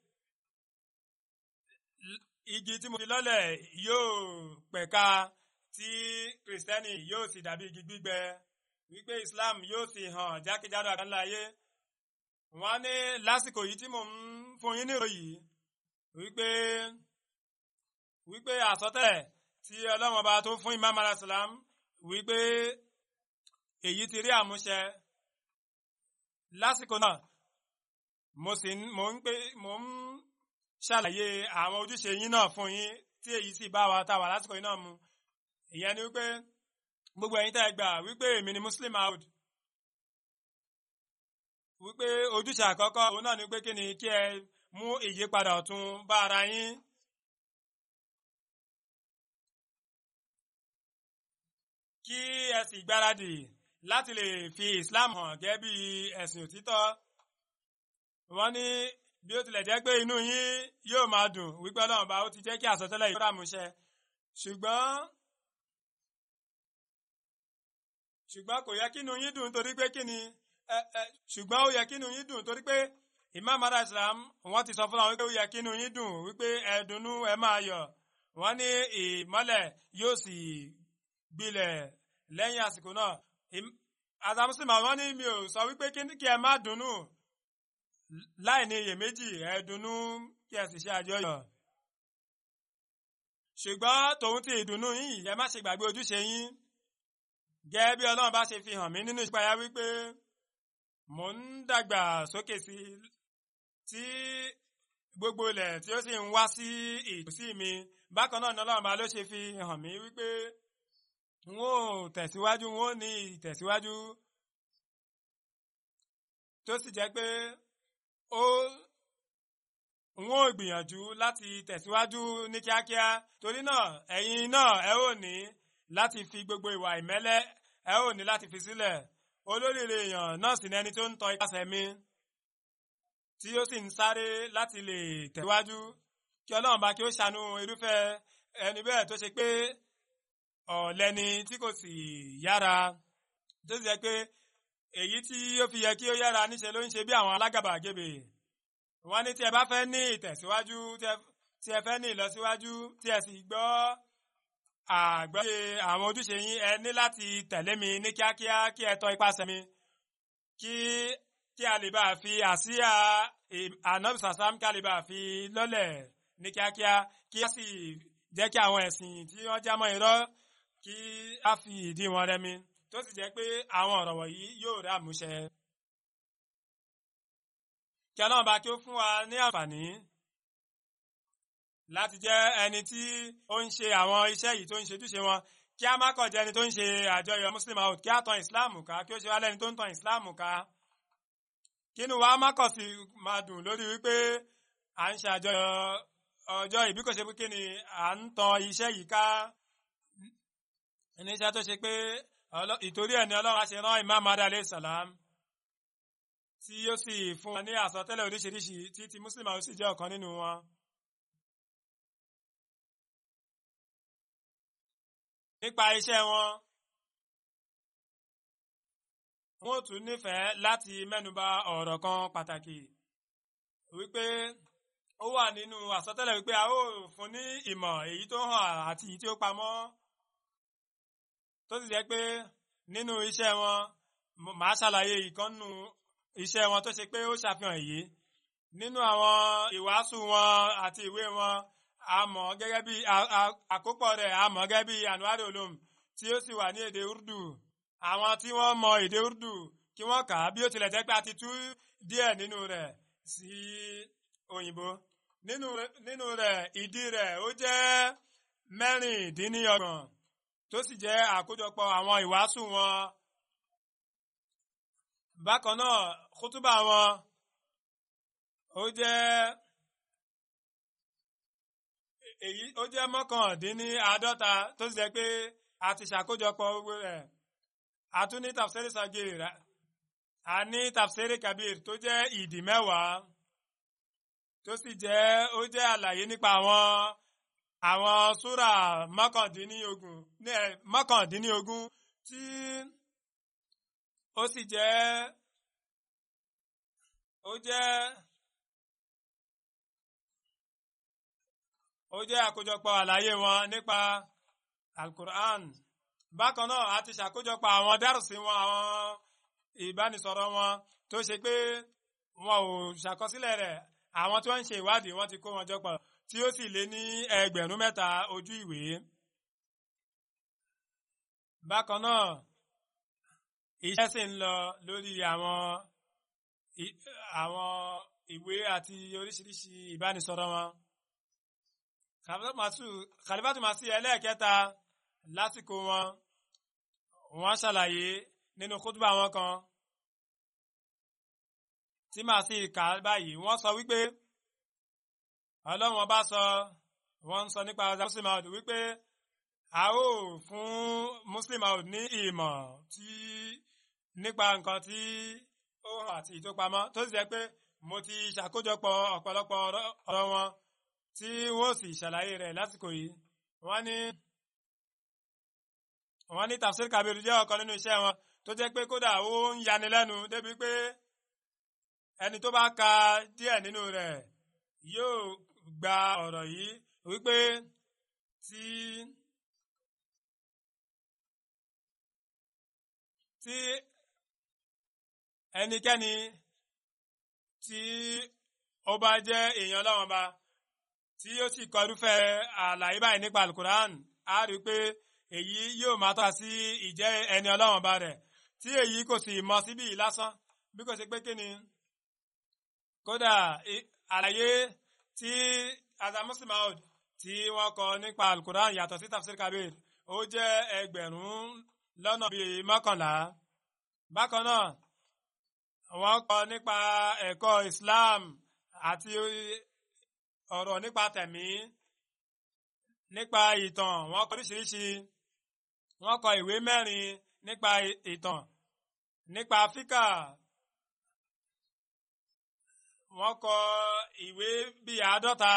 igi tí mo fi lọ́lẹ̀ yóò pẹ̀ka tí kìrìsìtẹ́nì yóò sì dàbí igi gbígbẹ wípé Islam yóò sì hàn jákèjádò àgbáńlá ayé wọ́n ní lásìkò yìí tí mò ń fún yín nírò yìí wípé wípé àsọtẹ́lẹ̀ tí Ọlọ́run ọba tó fún Imam alasalam wípé èyí ti rí àmúṣẹ lásìkò náà mo sì mò ń pé mò ń ṣàlàyé àwọn ojúṣe yín náà fún yín tí èyí sì bá wa tá wà lásìkò yìí náà mu ìyẹn ni wípé gbogbo ẹ̀yin tẹ́ ẹ gbà wípé èmi ni Muslim out wípé ojúṣe àkọ́kọ́ òun náà ni pé kí ni kí ẹ mú ìyípadà ọ̀tun bá ara yín. kí ẹ sì gbáradì láti lè fi Islam hàn gẹ́gẹ́ bí ẹ̀sìn òtítọ́. wọ́n ní bí ó tilẹ̀ jẹ́ pé inú yín yóò máa dùn wípé Ọlọ́run bá ó ti jẹ́ kí àsọtẹ́lẹ̀ yìí ràmúṣẹ ṣùgbọ́n ṣùgbọ́n kò yẹ kí inú yín dùn torí pé kí ni ṣùgbọ́n ó yẹ kí inú yín dùn torí pé Imam mara Islam wọ́n ti sọ fún wa wípé ó yẹ kí inú yín dùn wípé ẹ dunnú ẹ máa yọ̀ wọ́n ní ìmọ́lẹ̀ yóò sì gbilẹ̀ lẹ́yìn àsìkò náà àtàmùsùlùmí wọ́n ní mi ò sọ wípé kí ẹ má dunnú láì ní iyèméjì ẹ dunnú kí ẹ sì ṣe àjọyọ̀ ṣùgbọ́n tòun ti ìdùnnú yín ẹ má ṣe gbàgbé ojúṣe yín gẹ́gẹ́ bí Ọlọ́run bá ṣe fi hàn mí nínú ìṣípayá wípé mò ń dàgbà sókè sí tí gbogbo ilẹ̀ tí ó sì ń wá sí ìtòsí mi bákan náà ni Ọlọ́run bá ló ṣe fi hàn mí wípé n ó tẹ̀síwájú n ó ní ìtẹ̀síwájú tó sì jẹ́ pé ó n ó gbìyànjú láti tẹ̀síwájú ní kíákíá torí náà ẹ̀yin náà ẹ ó ní láti fi gbogbo ìwà ìmẹ́lẹ́ ẹ ó ní láti fi sílẹ̀ olóríire èèyàn náà sì ní ẹni tó ń tọ ipasẹ̀ mi tí ó sì ń sáré láti lè tẹ̀síwájú kí Ọlọ́run bá kí ó ṣàánú irúfẹ́ ẹni bẹ́ẹ̀ tó ṣe pé ọ̀lẹ́ni tí kò sì yára tó sì jẹ́ pé èyí tí ó fi yẹ kí ó yára níṣe ló ń ṣe bí àwọn alágàbàgebè wọ́n ní tí ẹ bá fẹ́ ní ìtẹ̀síwájú tí ẹ fẹ́ ní ìlọsíwájú tí ẹ sì gbọ́ àgbọ́yé àwọn ojúṣe yín ẹ ní láti tẹ̀lé mi ní kíákíá kí ẹ tọ ipasẹ̀ mi kí kí a lè bá fi àsíá ànábì sàsám kí a lè bá fi lọ́lẹ̀ ní kíákíá kí a sì jẹ́ kí àwọn ẹ̀sìn tí wọ́n já mọ́ irọ́ kí a fi ìdí wọn rẹmi tó sì jẹ́ pé àwọn ọ̀rọ̀ wọ̀nyí yóò rí àmúṣẹ. kí ọlọ́run bá kí ó fún wa ní àǹfààní láti jẹ́ ẹni tí ó ń ṣe àwọn iṣẹ́ yìí tó ń ṣe ojúṣe wọn kí a má kọ̀ jẹ́ ẹni tó ń ṣe àjọyọ̀ muslim out kí a tan islam ká kí ó ṣe wá lẹ́ni tó ń tan islam ká kínú wa má kọ̀ sí máa dùn lórí wípé à ń ṣe àjọyọ̀ ọjọ́ ìbí kò ṣe pé kí ni à ń tan iṣẹ́ yìí ká níṣẹ́ tó ṣe pé ìtorí ẹ̀ ni ọlọ́run á ṣe rán imam adé alayhi salam tí ó sì fún wa ní àsọtẹ́lẹ̀ oríṣiríṣi tí ti muslim àwọn sì jẹ́ ọ̀kan nínú wọn. nípa iṣẹ́ wọn wọ́n tún nífẹ̀ẹ́ láti mẹ́nuba ọ̀rọ̀ kan pàtàkì wípé ó wà nínú àsọtẹ́lẹ̀ wípé a ó fún ní ìmọ̀ èyí tó hàn àti èyí tí ó pamọ́ tó sì jẹ́ pé nínú iṣẹ́ wọn màá ṣàlàyé ìkànnù iṣẹ́ wọn tó ṣe pé ó ṣàfihàn èyí nínú àwọn ìwàásù wọn àti ìwé wọn a mọ̀ gẹ́gẹ́ bí àkópọ̀ rẹ̀ a mọ̀ gẹ́gẹ́ bí anuari olom tí ó sì wà ní èdè urdu àwọn tí wọ́n mọ èdè urdu kí wọ́n kà á bí ó tilẹ̀ jẹ́ pé a ti tú díẹ̀ nínú rẹ̀ sí òyìnbó nínú rẹ̀ ìdí rẹ̀ ó jẹ́ mẹ́rìndínlọ́gbọ̀n tó sì jẹ́ àkójọpọ̀ àwọn ìwàásù wọn bákan náà kútúbà wọn ó jẹ́ èyí ó jẹ́ mọ́kàndínní àádọ́ta tó sì jẹ́ pé a ti ṣàkójọpọ̀ gbogbo rẹ̀ a tún ní tafsiri sagir a ní tafsiri kabir tó jẹ́ ìdí mẹ́wàá tó sì jẹ́ ó jẹ́ àlàyé nípa àwọn àwọn súrà mọ́kàndínlógún mọ́kàndínlógún tí ó sì jẹ́ ó jẹ́ ó jẹ́ àkójọpọ̀ àlàyé wọn nípa alukur'an bákan náà a ti ṣàkójọpọ̀ àwọn dárùsí wọn àwọn ìbánisọ̀rọ̀ wọn tó ṣe pé wọn ò ṣàkọsílẹ̀ rẹ̀ àwọn tí wọ́n ń ṣe ìwádìí wọ́n ti kó wọn jọ pọ̀ tí ó sì lé ní ẹgbẹ̀rún mẹ́ta ojú ìwé. bákan náà iṣẹ́ sì ń lọ lórí àwọn àwọn ìwé àti oríṣiríṣi ìbánisọ̀rọ̀ wọn. kàlífàtù màsí ẹlẹ́ẹ̀kẹta lásìkò wọn wọ́n ṣàlàyé nínú kútùbà wọn kan tí màá sì kà báyìí wọ́n sọ wípé ọlọ́run ọba sọ wọ́n ń sọ nípa ọjà muslim out wípé a ó fún muslim out ní ìmọ̀ tí nípa nǹkan tí ó hàn àti ìtópamọ́ tó sì jẹ́ pé mo ti ṣàkójọpọ̀ ọ̀pọ̀lọpọ̀ ọ̀rọ̀ wọn tí wọ́n sì ṣàlàyé rẹ̀ lásìkò yìí wọ́n ní wọ́n ní tafsir kabir jẹ́ ọ̀kan nínú iṣẹ́ wọn tó jẹ́ pé kódà ó ń yani lẹ́nu débi pé ẹni tó bá ka díẹ̀ nínú rẹ̀ yóò gba ọ̀rọ̀ yìí wípé tí tí ẹnikẹ́ni tí ó bá jẹ́ èèyàn Ọlọ́run ba tí ó sì kọ irúfẹ́ àlàyé báyìí nípa alukuran á rí i pé èyí yóò máa tọ́ka sí ìjẹ́ ẹni Ọlọ́run ba rẹ̀ tí èyí kò sì mọ síbí lásán bí kò sí pé kí ni kódà àlàyé tí azamusi maud tí wọ́n kọ nípa alukuran yàtọ̀ sí tafsir kabir ó jẹ́ ẹgbẹ̀rún lọ́nà bíi mọ́kànlá bákan náà wọ́n kọ nípa ẹ̀kọ́ Islam àti ọ̀rọ̀ nípa tẹ̀mí nípa ìtàn wọ́n kọ oríṣiríṣi wọ́n kọ ìwé mẹ́rin nípa ìtàn nípa Áfíríkà wọ́n kọ ìwé bíi àádọ́ta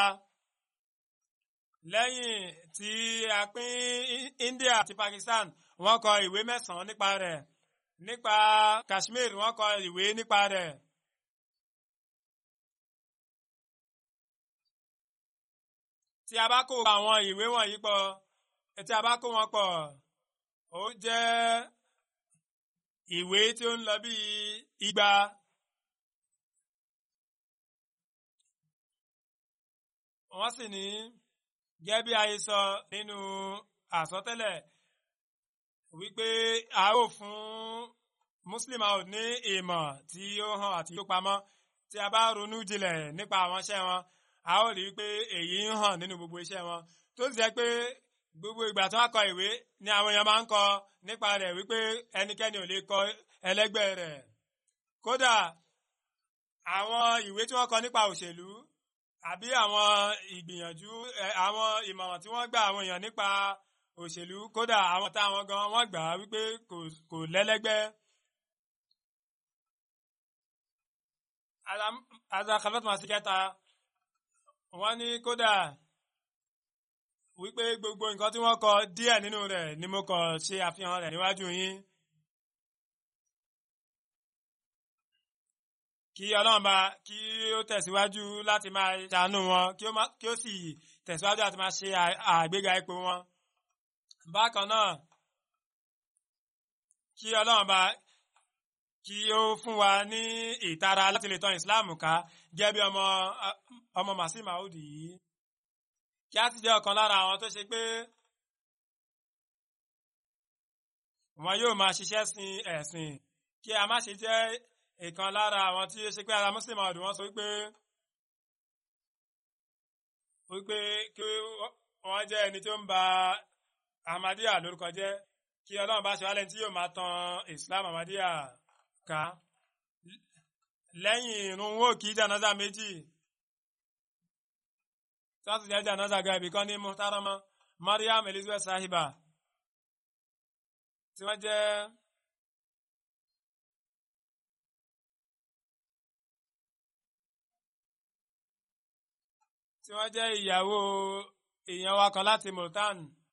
lẹ́yìn tí a pín India àti Pakistan wọ́n kọ ìwé mẹ́sàn-án nípa rẹ̀ nípa Kashmir wọ́n kọ ìwé nípa rẹ̀. tí a bá kó àwọn ìwé wọ̀nyí pọ̀ tí a bá kó wọn pọ̀ ó jẹ́ ìwé tí ó ń lọ bí igba. wọ́n sì ní gẹ́gẹ́ bí ayé sọ nínú àsọtẹ́lẹ̀ wípé a ó fún muslim out ní ìmọ̀ tí ó hàn àti tó pamọ́ tí a bá ronú jinlẹ̀ nípa àwọn iṣẹ́ wọn a ó rí i pé èyí ń hàn nínú gbogbo iṣẹ́ wọn tó sì jẹ́ pé gbogbo ìgbà tí wọ́n kọ ìwé ni àwọn èèyàn máa ń kọ nípa rẹ̀ wípé ẹnikẹ́ni ò lè kọ ẹlẹ́gbẹ́ rẹ̀ kódà àwọn ìwé tí wọ́n kọ nípa òṣèlú àbí àwọn ìgbìyànjú àwọn ìmọ̀ràn tí wọ́n gbà àwọn èèyàn nípa òṣèlú kódà àwọn táwọn gan wọ́n gbà wípé kò lẹ́lẹ́gbẹ́. azakafet masikẹta wọ́n ní kódà wípé gbogbo nǹkan tí wọ́n kọ díẹ̀ nínú rẹ̀ ni mo kọ ṣe àfihàn rẹ̀ níwájú yín. kí ọlọ́run bá kí ó tẹ̀síwájú láti máa ṣàánú wọn kí ó sì tẹ̀síwájú láti máa ṣe àgbéga ipò wọn. bákan náà kí ọlọ́run bá kí ó fún wa ní ìtara láti lè tàn ìsìláàmù ká gẹ́gẹ́ bí ọmọ ọmọ màsí màúdì yìí kí á sì jẹ́ ọ̀kan lára àwọn tó ṣe pé wọn yóò máa ṣiṣẹ́ sin ẹ̀sìn kí a má ṣe jẹ́ ìkan lára àwọn tí ó ṣe pé ara muslim ọdún wọn sọ wípé wípé kí wọ́n jẹ́ ẹni tó ń ba ahmadiyya lórúkọ jẹ́ kí ọlọ́run bá ṣe wálẹ̀ tí yóò máa tan islam ahmadiyya ká lẹ́yìn irun wò kí jànáza méjì tí wọ́n sì jẹ́ jànáza ga ibì kan ní muhtarama mariam elizabeth sahiba tí wọ́n jẹ́ tí wọ́n jẹ́ ìyàwó èèyàn wa kan láti Multan.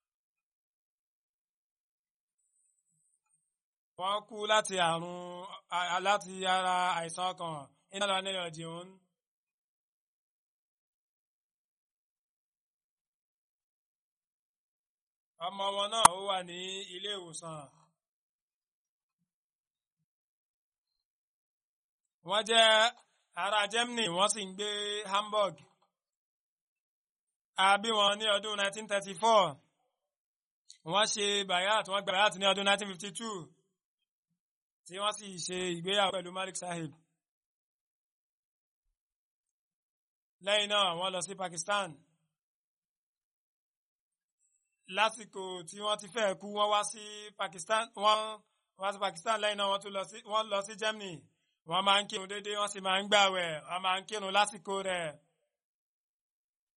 wọ́n kú láti àrùn láti ara àìsàn ọkàn iná lọ nílẹ̀ ọ̀dìhún. ọmọ wọn náà ó wà ní ilé ìwòsàn. wọ́n jẹ́ ará Germany wọ́n sì ń gbé Hamburg a bí wọn ní ọdún 1934 wọ́n ṣe bayat wọ́n gba bayat ní ọdún 1952 tí wọ́n sì ṣe ìgbéyàwó pẹ̀lú Malik Sahib lẹ́yìn náà wọ́n lọ sí Pakistan lásìkò tí wọ́n ti fẹ́ kú wọ́n wá sí Pakistan wọ́n wá sí Pakistan lẹ́yìn náà wọ́n tún lọ sí wọ́n lọ sí Germany wọ́n máa ń kírun déédéé wọ́n sì máa ń gbààwẹ̀ wọ́n máa ń kírun lásìkò rẹ̀.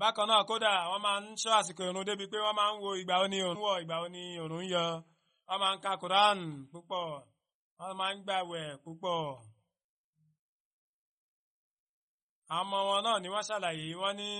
bákan náà kódà wọ́n máa ń ṣọ́ àsìkò ìrun débi pé wọ́n máa ń wo ìgbà oní òrùn wọ̀ ìgbà oní òrùn yọ wọ́n máa ń ka Quran púpọ̀ wọ́n máa ń gbàwẹ̀ púpọ̀. àwọn ọmọ wọn náà ni wọ́n ṣàlàyé wọ́n ní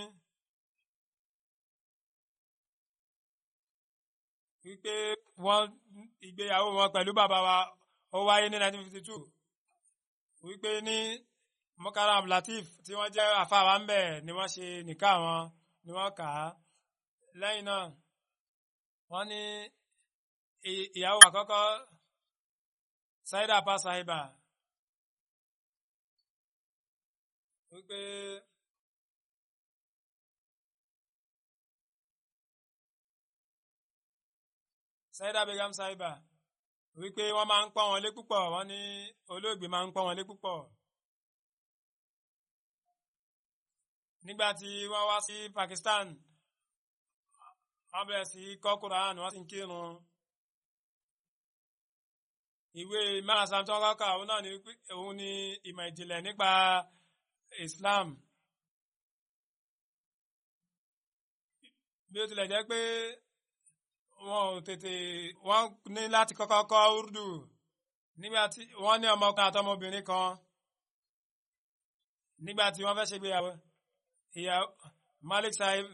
wípé wọ́n ìgbéyàwó wọn pẹ̀lú bàbá wa ó wáyé ní 1952 wípé ní Mukaram Latif tí wọ́n jẹ́ àfáwà ń bẹ̀ ni wọ́n ṣe nìka wọn ni wọ́n kà á lẹ́yìn náà wọ́n ní ìyàwó àkọ́kọ́ Saida pa Sahiba wípé Saida Begum Sahiba wípé wọ́n máa ń pọ́n wọn lé púpọ̀ wọ́n ní olóògbé máa ń pọ́n wọn lé púpọ̀. nígbà tí wọ́n wá sí Pakistan wọ́n bẹ̀rẹ̀ sí kọ́ Quran wọ́n sì ń kírun ìwé márasam tó kọ́kọ́ òun náà ni òun ni ìmọ̀ ìjìnlẹ̀ nípa Islam bí ó tilẹ̀ jẹ́ pé wọn ò tètè wọ́n ní láti kọ́kọ́ kọ́ Urdu nígbà tí wọ́n ní ọmọkùnrin àtọmọbìnrin kan nígbà tí wọ́n fẹ́ ṣe gbéyàwó ìyá Malik Sahib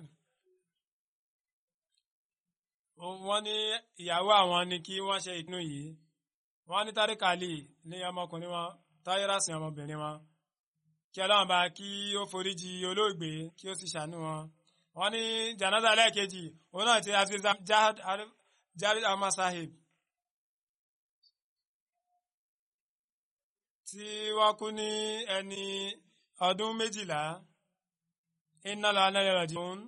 wọ́n ní ìyàwó àwọn ni kí wọ́n ṣe ìpinnu yìí wọ́n ní Tariq Ali ní ọmọkùnrin wọn Tahira sí ọmọbìnrin wọn kí Ọlọ́run bá kí ó foríjì olóògbé kí ó sì ṣàánú wọn wọ́n ní janaza lẹ́ẹ̀kejì òun náà ti Aziz Jarid Ahmad Sahib tí wọ́n kú ní ẹni ọdún méjìlá iná lọ anáyẹ rẹ̀ jùun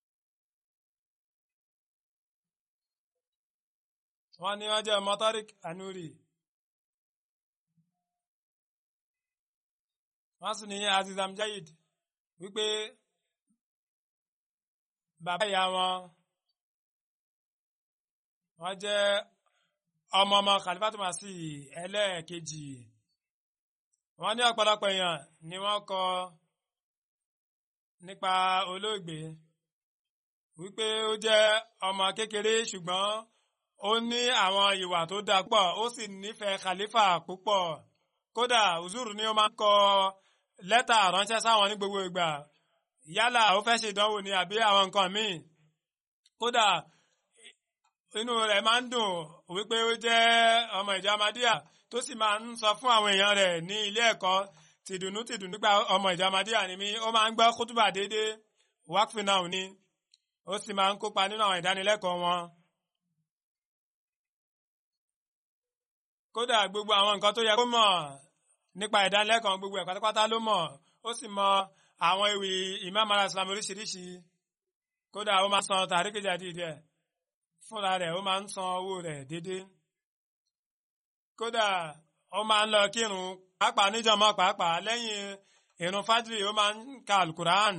wọ́n ní wọ́n jẹ́ ọmọ Tariq Anuri wọ́n sì ní Aziz Amjayid wípé bàbá ìyá wọn wọ́n jẹ́ ọmọ ọmọ Khalifatu Masih ẹlẹ́ẹ̀kejì wọ́n ní ọ̀pọ̀lọpọ̀ èèyàn ni wọ́n kọ nípa olóògbé wípé ó jẹ́ ọmọ kékeré ṣùgbọ́n ó ní àwọn ìwà tó dáa púpọ̀ ó sì nífẹ̀ẹ́ Khalifa púpọ̀ kódà uzuru ni ó máa ń kọ lẹ́tà ránṣẹ́ sáwọn ní gbogbo ìgbà yálà ó fẹ́ ṣe ìdánwò ni àbí àwọn nǹkan míì kódà inú rẹ̀ máa ń dùn wípé ó jẹ́ ọmọ ìjọ Ahmadiyya tó sì máa ń sọ fún àwọn èèyàn rẹ̀ ní ilé ẹ̀kọ́ tìdùnnú tìdùnnú nípa ọmọ ìjọ Ahmadiyya ni mí ó máa ń gbọ́ kútùbà déédéé wákfì náà ni ó sì máa ń kópa nínú àwọn ìdánilẹ́kọ̀ọ́ wọn. kódà gbogbo àwọn nǹkan tó yẹ kó mọ̀ nípa ìdánilẹ́kọ̀ọ́ gbogbo ẹ̀ pátápátá ló mọ̀ ó sì mọ àwọn ewì Imam al-Islam oríṣiríṣi kódà ó máa san tàríkì jáde díẹ̀ fúnra rẹ̀ ó máa ń san owó rẹ̀ déédéé kódà ó máa ń lọ kírun pàápàá níjàmọ́ pàápàá lẹ́yìn ìrun fájìrì ó máa ń ka alukuraan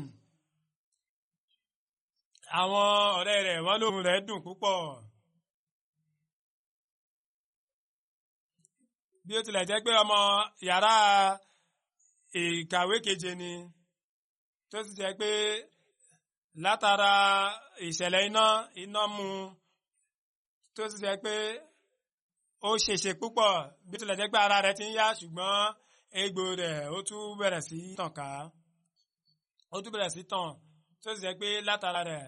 àwọn ọ̀rẹ́ rẹ̀ wọ́n lóhùn rẹ̀ dùn púpọ̀ bí ó tilẹ̀ jẹ́ pé ọmọ yàrá ìkàwé keje ni tó sì jẹ́ pé látara ìṣẹ̀lẹ̀ iná iná mu tó sì jẹ́ pé ó ṣèṣe púpọ̀ bí ó tilẹ̀ jẹ́ pé ara rẹ̀ ti ń yá ṣùgbọ́n egbò rẹ̀ ó tún bẹ̀rẹ̀ sí tàn ká ó tún bẹ̀rẹ̀ sí tàn tó sì jẹ́ pé látara rẹ̀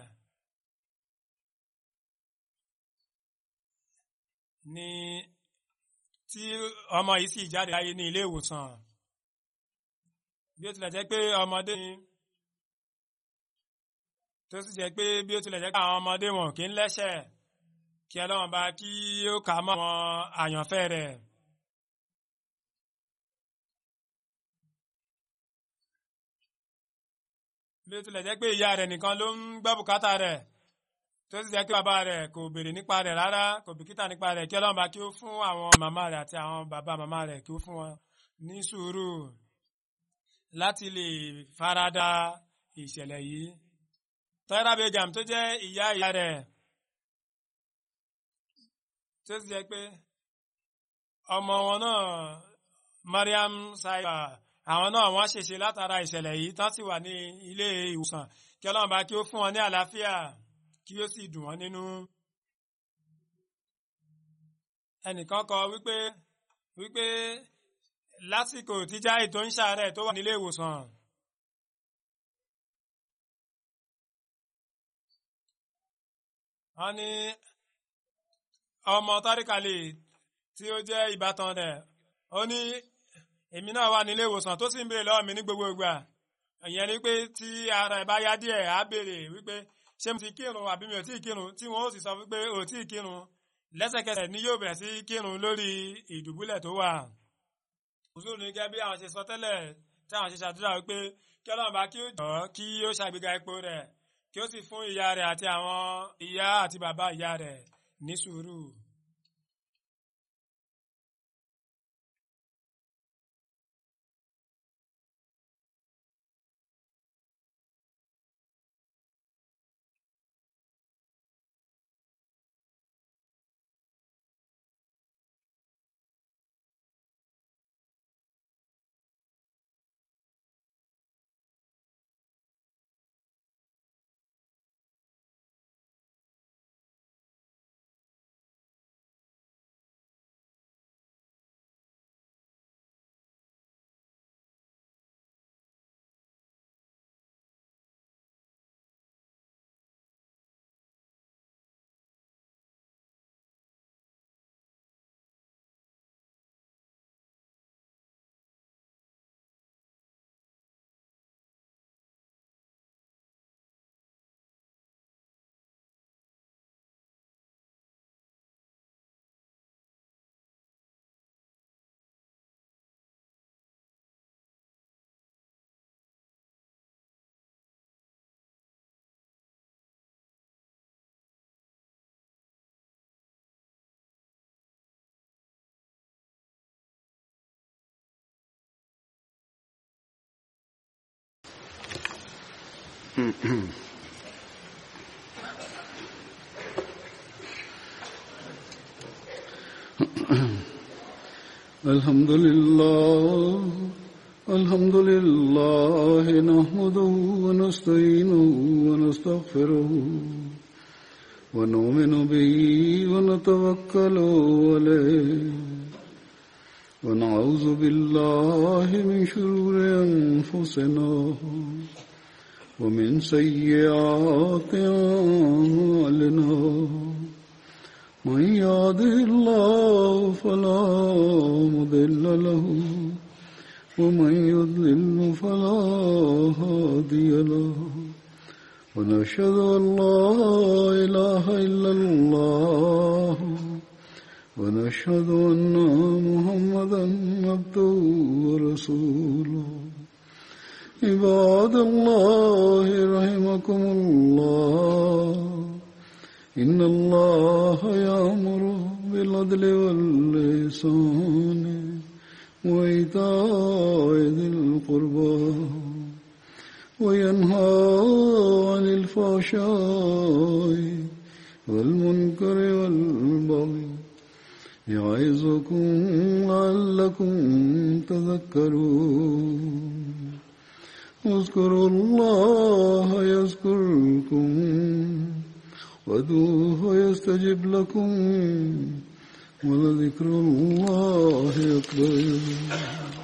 ni tí ọmọ yìí sì jáde láyé ní ilé ìwòsàn bí ó tilẹ̀ jẹ́ pé ọmọdé ni tó sì jẹ́ pé bí ó tilẹ̀ jẹ́ pé àwọn ọmọdé wọn kì í lẹ́ṣẹ̀ kí ọlọ́run bá kí ó kà mọ́ àwọn àyànfẹ́ rẹ̀. bí ó tilẹ̀ jẹ́ pé ìyá rẹ̀ nìkan ló ń gbọ́ bùkátà rẹ̀ tó sì jẹ́ pé bàbá rẹ̀ kò béèrè nípa rẹ̀ rárá kò bìkítà nípa rẹ̀ kí ọlọ́run bá kí ó fún àwọn màmá rẹ̀ àti àwọn bàbá màmá rẹ̀ kí ó fún wọn ní sùúrù láti lè farada ìṣẹ̀lẹ̀ yìí. Tọ́yẹ́rà Begum tó jẹ́ ìyá ìyá rẹ̀ tó sì jẹ́ pé ọmọ wọn náà Mariam Saiba àwọn náà wọ́n ṣèṣe látara ìṣẹ̀lẹ̀ yìí tán sì wà ní ilé ìwòsàn kí ọlọ́run bá kí ó fún wọn ní àlàáfíà kí ó sì dùn wọ́n nínú. ẹnìkan kọ wípé wípé lásìkò tíjà ètò ń ṣàárẹ̀ tó wà nílé ìwòsàn. wọ́n ní ọmọ tárìkàlì tí ó jẹ́ ìbátan rẹ̀ ó ní èmi náà wà nílé ìwòsàn tó sì ń béèrè lọ́wọ́ mi ní gbogbo ìgbà ìyẹn ni pé tí ara ẹ̀ bá yá díẹ̀ á béèrè wípé ṣé mo ti kírun àbí mi ò tí ì kírun tí wọ́n ó sì sọ wípé ò tí ì kírun lẹ́sẹ̀kẹsẹ̀ ni yóò bẹ̀rẹ̀ sí kírun lórí ìdùbúlẹ̀ tó wà. òṣùlù ní gẹ́gẹ́ bí àwọn ṣe sọ tẹ́lẹ̀ tí àwọn ṣe ṣàdúrà wípé kí ọlọ́run bá kí ó jọ kí ó ṣàgbéga ipò rẹ̀ kí ó sì fún ìyá rẹ̀ àti àwọn ìyá àti bàbá ìyá rẹ̀ ní sùúrù. الحمد لله الحمد لله نحمده ونستعينه ونستغفره ونؤمن به ونتوكل عليه ونعوذ بالله من شرور أنفسنا ومن سيئات أعمالنا من يهده الله فلا مضل له ومن يضلل فلا هادي له ونشهد أن لا إله إلا الله ونشهد أن محمدا عبده ورسوله عباد الله رحمكم الله إن الله يأمر بالعدل واللسان وإيتاء ذي القربى وينهى عن الفحشاء والمنكر والبغي يعظكم لعلكم تذكرون اذكروا الله يذكركم وادعوه يستجب لكم ولذكر الله أكبر